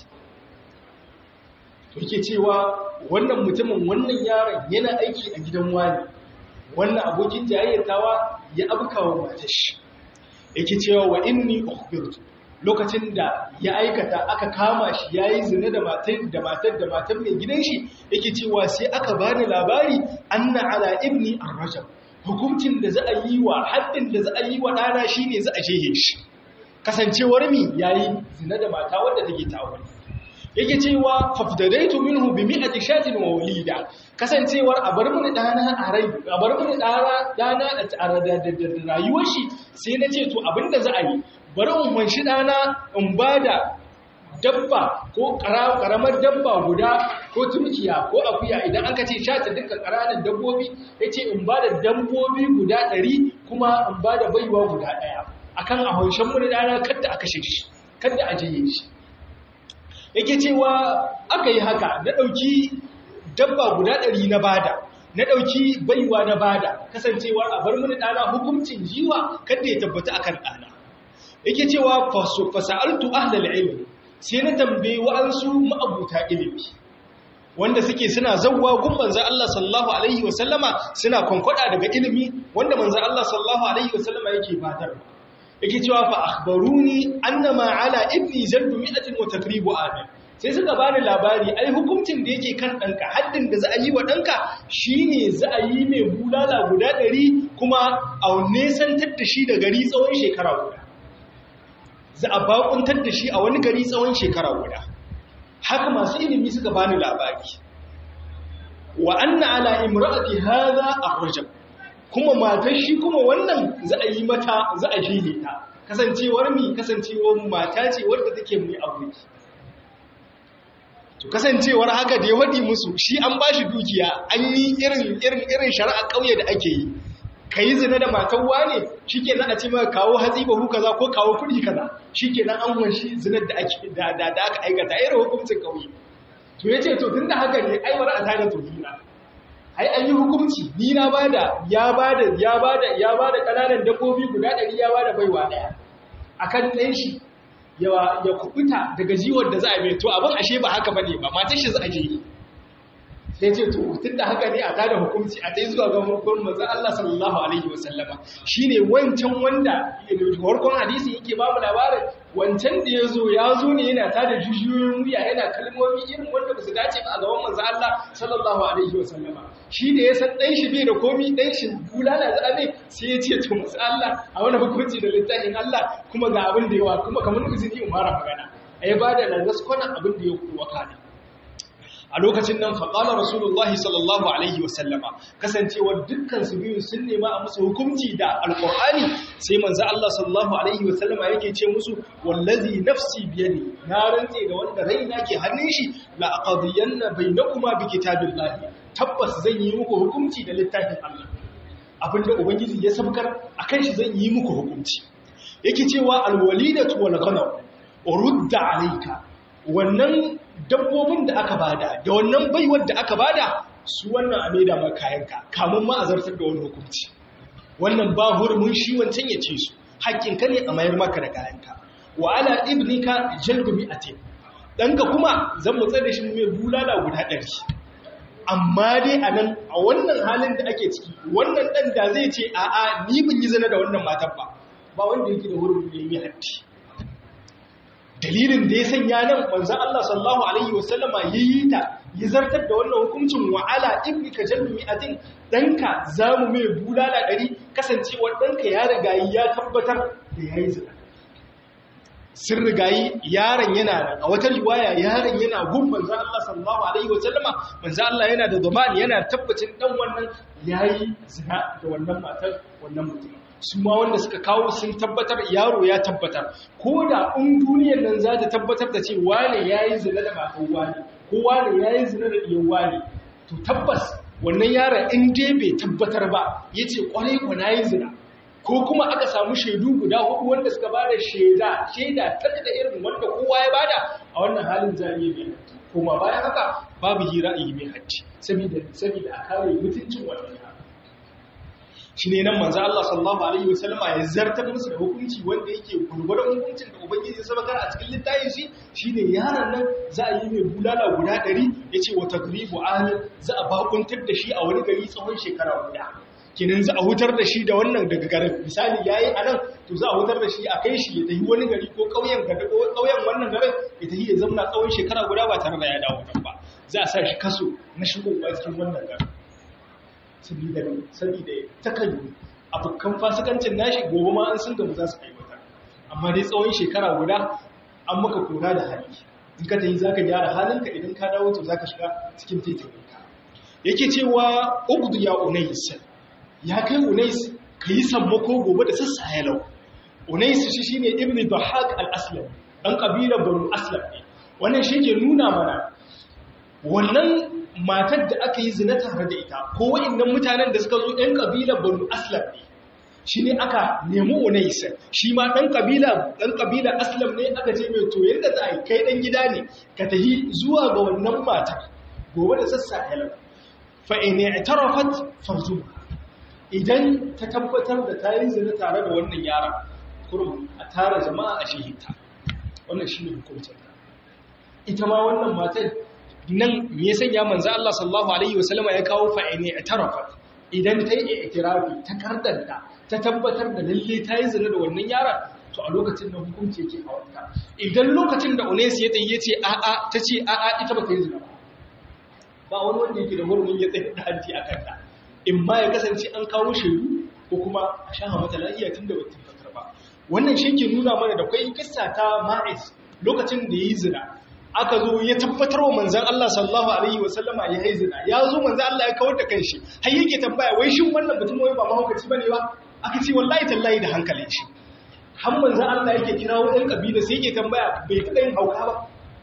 to yake cewa wannan mutumin wannan yaron yana aiki a gidan wani wannan abokin jayayyatawa ya abkawa matar shi yake cewa wa inni ukhbirtu lokacin da ya aikata aka kama shi yayi zina da matar da matar da matar mai gidan shi yake cewa sai aka bani labari anna ala ibni ar-rajab hukuncin da za a yi wa haddin da za a yi wa dana shine za a jehe shi kasancewar mi yayi zina da mata wadda take ta aure yake cewa fafdadaitu minhu bi mi'ati shatin wa walida kasancewar a bar mini dana a rai a bar mini dana dana a rayuwar shi sai na ce to abinda za a yi bari in wanshi dana in bada dabba ko karamar dabba guda ko turkiya ko akuya idan aka ce shata dukkan ƙananan dabbobi yace in bada dabbobi guda 100 kuma in bada baiwa guda daya akan a hanshen mini dana kada aka shi kada a jiye shi yake cewa aka yi haka na ɗauki dabba guda ɗari na bada na ɗauki baiwa na bada kasancewar a bar mini ɗana hukuncin jiwa kada ya tabbata akan ɗana yake cewa fasa'altu ahlal ilmi sai na tambaye wa'ansu ma'abuta ilimi wanda suke suna zawwa gun manzon Allah sallallahu alaihi wasallama suna kwankwada daga ilimi wanda manzon Allah sallallahu alaihi wasallama yake batarwa yake cewa fa akhbaruni annama ala ibni zalbu mi'atin wa takribu adam sai suka bani labari ai hukuncin da yake kan danka haddin da za a yi wa danka shine za a yi mai bulala guda 100 kuma a nesantar da shi da gari tsawon shekara guda za a bakuntar da shi a wani gari tsawon shekara guda haka masu ilimi suka bani labari wa anna ala imra'ati hadha ar-rajab kuma matar shi kuma wannan za a yi mata za a jile ta kasancewar mi kasancewar mata ce wadda take mai aure to kasancewar haka da ya wadi musu shi an bashi dukiya an yi irin irin irin shari'a kauye da ake yi kai zina da matan wane shikenan a ce maka kawo hatsi bahu kaza ko kawo kudi kaza shikenan an wanshi zinar da ake da da aka aikata irin hukuncin kauye to yace to tunda haka ne ai wara a tada tuhina ai an yi hukunci ni na bada ya bada ya bada ya bada kananan dabbobi guda 100 ya bada baiwa daya akan ɗan shi yawa ya kubuta daga jiwon da za a mai to abin ashe ba haka bane ba matar shi za a je sai ce to tun da haka ne a tada hukunci a dai zuwa ga hukumin manzon Allah sallallahu alaihi wasallama shine wancan wanda farkon hadisi yake ba mu labarin wancan da ya zo ya zo ne yana tada jujuyoyin wuya yana kalmomi irin wanda ba su dace ba a gaban manzon Allah sallallahu alaihi wasallama shi da ya san dan shi bai da komi dan shi bulala da ne sai ya ce to manzon Allah a wani hukunci da littafin Allah kuma ga abin da yawa kuma kamar izini in fara magana ai ba da lazaskona abin da ya kuwa kana a lokacin nan faƙalar rasulullahi sallallahu alaihi wasallama kasancewar dukkan su biyu sun nema a musu hukunci da alƙur'ani sai manzo Allah sallallahu alaihi wasallama yake ce musu wallazi nafsi biyadi na rantse da wanda raina ke hannun shi la aqdiyanna bainakuma bi kitabillahi tabbas zan yi muku hukunci da littafin Allah abinda ubangiji ya sabkar akan shi zan yi muku hukunci yake cewa alwalidatu wal ghanam urudda alayka wannan dabbobin da aka bada da wannan baiwar da aka bada su wannan a maida ma kayanka kamun ma a zartar da wani hukunci wannan ba hurumin shi wancan ya ce su hakkinka ne a mayar maka da kayanka wa ala ibnika jalbu mi'atin danka kuma zan mutsa da shi mai bulala guda ɗari amma dai a nan a wannan halin da ake ciki wannan ɗan da zai ce a'a ni bin yi zana da wannan matan ba ba wanda yake da hurumin ya yi haddi dalilin da ya sanya nan manzon Allah sallallahu alaihi wasallama yayi ta ya zartar da wannan hukuncin wa ala ibni ka jalbi mi'atin danka zamu mai bulala ɗari kasancewar danka ya riga ya tabbatar da yayi zina sun rigayi yaron yana nan a wata riwaya yaron yana gun manzan Allah sallallahu alaihi wa sallama manzan Allah yana da zamani yana tabbacin dan wannan yayi zina da wannan matar wannan mutum su ma wanda suka kawo sun tabbatar yaro ya tabbatar ko da in duniyar nan za ta tabbatar da ce wane yayi zina da matar wani ko wane yayi zina da diyan wani to tabbas wannan yaron in dai bai tabbatar ba yace kwarai ko nayi zina ko kuma aka samu shaidu guda hudu wanda suka bada shaida shaida ta da irin wanda kowa ya bada a wannan halin zaniye mai hajji kuma bayan haka babu hira a yi mai hajji saboda saboda a kare mutuncin wannan yaro shi ne nan manzo Allah sallallahu alaihi wasallama ya zartar musu da hukunci wanda yake gurgurdan hukuncin da ubangiji ya sabakar a cikin littafin shi shine yaron nan za a yi mai bulala guda 100 yace wa tagribu alim za a bakuntar da shi a wani gari tsawon shekara guda kinin za a hutar da shi da wannan daga garin misali yayi anan to za a hutar da shi a kai shi ya tafi wani gari ko kauyen gari ko kauyen wannan garin ya tafi ya zama tsawon shekara guda ba tare da ya dawo nan ba za a sa shi kaso na shigowa cikin wannan garin saboda saboda takallu abokan fasikancin nashi gobe ma an sun gamu za su aiwatar amma dai tsawon shekara guda an maka kora da hali in ka tafi zaka gyara halinka idan ka dawo to zaka shiga cikin taitayinka yake cewa ugdu ya unais ya kai unais ka yi sammako gobe da sassa ya lau unais shi shine ibn bahaq al-aslam dan kabilar banu aslam ne wannan shi ke nuna mana wannan matar da aka yi zina tare da ita ko wa'annan mutanen da suka zo ɗan kabilar banu aslam ne shi ne aka nemi unais shi ma ɗan kabila ɗan kabila aslam ne aka ce mai to yadda za a yi kai ɗan gida ne ka tafi zuwa ga wannan matar gobe da sassa ya lau fa'ine itarafat farzuha idan ta tabbatar da ta yi zina tare da wannan yaran kurum a tara jama'a a shihita wannan shi ne hukuncin ita ma wannan matan nan me ya sanya manzo Allah sallallahu alaihi wasallama ya kawo fa'ini itarafat idan ta yi itirafi ta kardanta ta tabbatar da lalle ta yi zina da wannan yaran to a lokacin da hukunci yake a wata idan lokacin da Unais ya tayi yace a'a tace a'a ita ba ta yi zina ba ba wani wanda yake da hurumin ya tsaye da hanci a kanta in ma ya kasance an kawo shaidu ko kuma a sha mata lafiya tun da wata fatar ba wannan shi ke nuna mana da kwai kissa ta ma'is lokacin da ya yi zina aka zo ya tabbatar wa manzan Allah sallallahu alaihi wa sallama ya yi zina ya zo manzan Allah ya kawar da kanshi har yake tambaya wai shin wannan mutum wai ba mahaukaci bane ba aka ce wallahi tallahi da hankalin shi har manzan Allah yake kirawo ɗan kabila sai yake tambaya bai taɓa yin hauka ba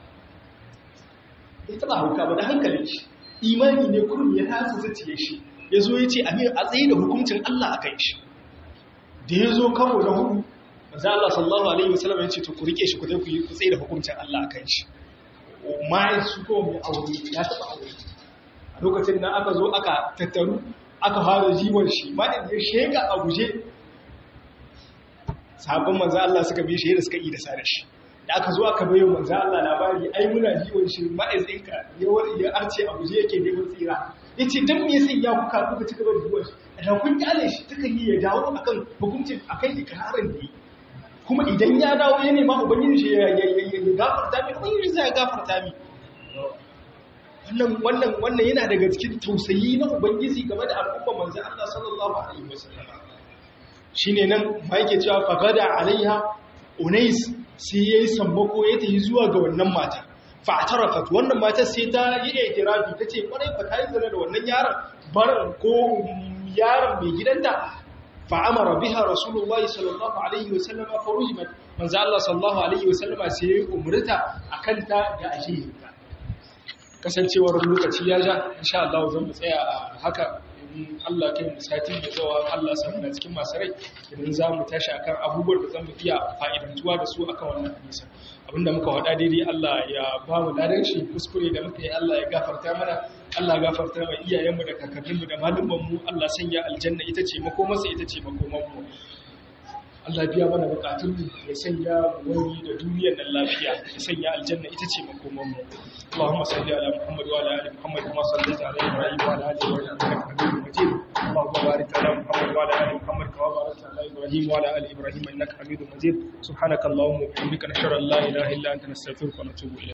bai taɓa hauka ba da hankalin shi imani ne kurum ya tasa zuciya shi ya zo ya ce amir a tsaye da hukuncin Allah a kan shi da ya zo karo na hudu maza Allah sallallahu alaihi wasallam ya ce to ku rike shi ku zai ku yi tsaye da hukuncin Allah a kan shi ma'ai su ko mai aure ya taɓa aure a lokacin da aka zo aka tattaru aka fara jiwon shi ma'ai ya sheka a guje sabon maza Allah suka bi shi da suka yi da sa da shi da aka zo aka bayo manzo Allah labari ai muna jiwon shi ma'aizinka ya arce a guje yake neman tsira yace dan me yasa ya kuka kuka ci gaba da jiwon shi da kun kyale shi takan yi ya dawo akan hukuncin akan ikrarin da yi kuma idan ya dawo ya nema ubangiji shi ya ya gafarta mi ubangiji zai gafarta mi wannan wannan wannan yana daga cikin tausayi na ubangiji game da al'umma manzo Allah sallallahu alaihi wasallam shine nan ma yake cewa fagada alaiha unais sai ya yi sammako ya tafi zuwa ga wannan mata fa'atarafat wannan mata sai ta yi itirafi ta ce kwarai fa ta yi zana da wannan yaron barin ko yaron mai gidanta fa'amara biha rasulullahi sallallahu alaihi wasallama farujimat manzo Allah sallallahu alaihi wasallama sai ya umurta akan ta da ajihinta kasancewar lokaci ya ja insha Allah zan mu tsaya a haka in Allah kai mu sati da zawa Allah samu na cikin masu rai idan za mu tashi akan abubuwan da zan mu iya fa'idantuwa da su akan wannan hadisi abinda muka faɗa daidai Allah ya ba mu ladan shi kuskure da muka yi Allah ya gafarta mana Allah ya gafarta wa iyayenmu da kakanninmu da malumanmu Allah sanya aljanna ita ce makomarsa ita ce makomanmu Allah biya mana bukatun mu ya sanya wani da duniyar nan lafiya ya sanya aljanna ita ce makoman mu Allahumma salli ala Muhammad wa ala ali Muhammad kama sallaita ala Ibrahim wa ala ali Ibrahim innaka Hamidum Majid Allahumma barik ala Muhammad wa ala ali Muhammad kama barakta ala Ibrahim wa ala ali Ibrahim innaka Hamidum Majid subhanaka Allahumma wa bihamdika nashhadu an la ilaha illa anta nastaghfiruka wa natubu ilayk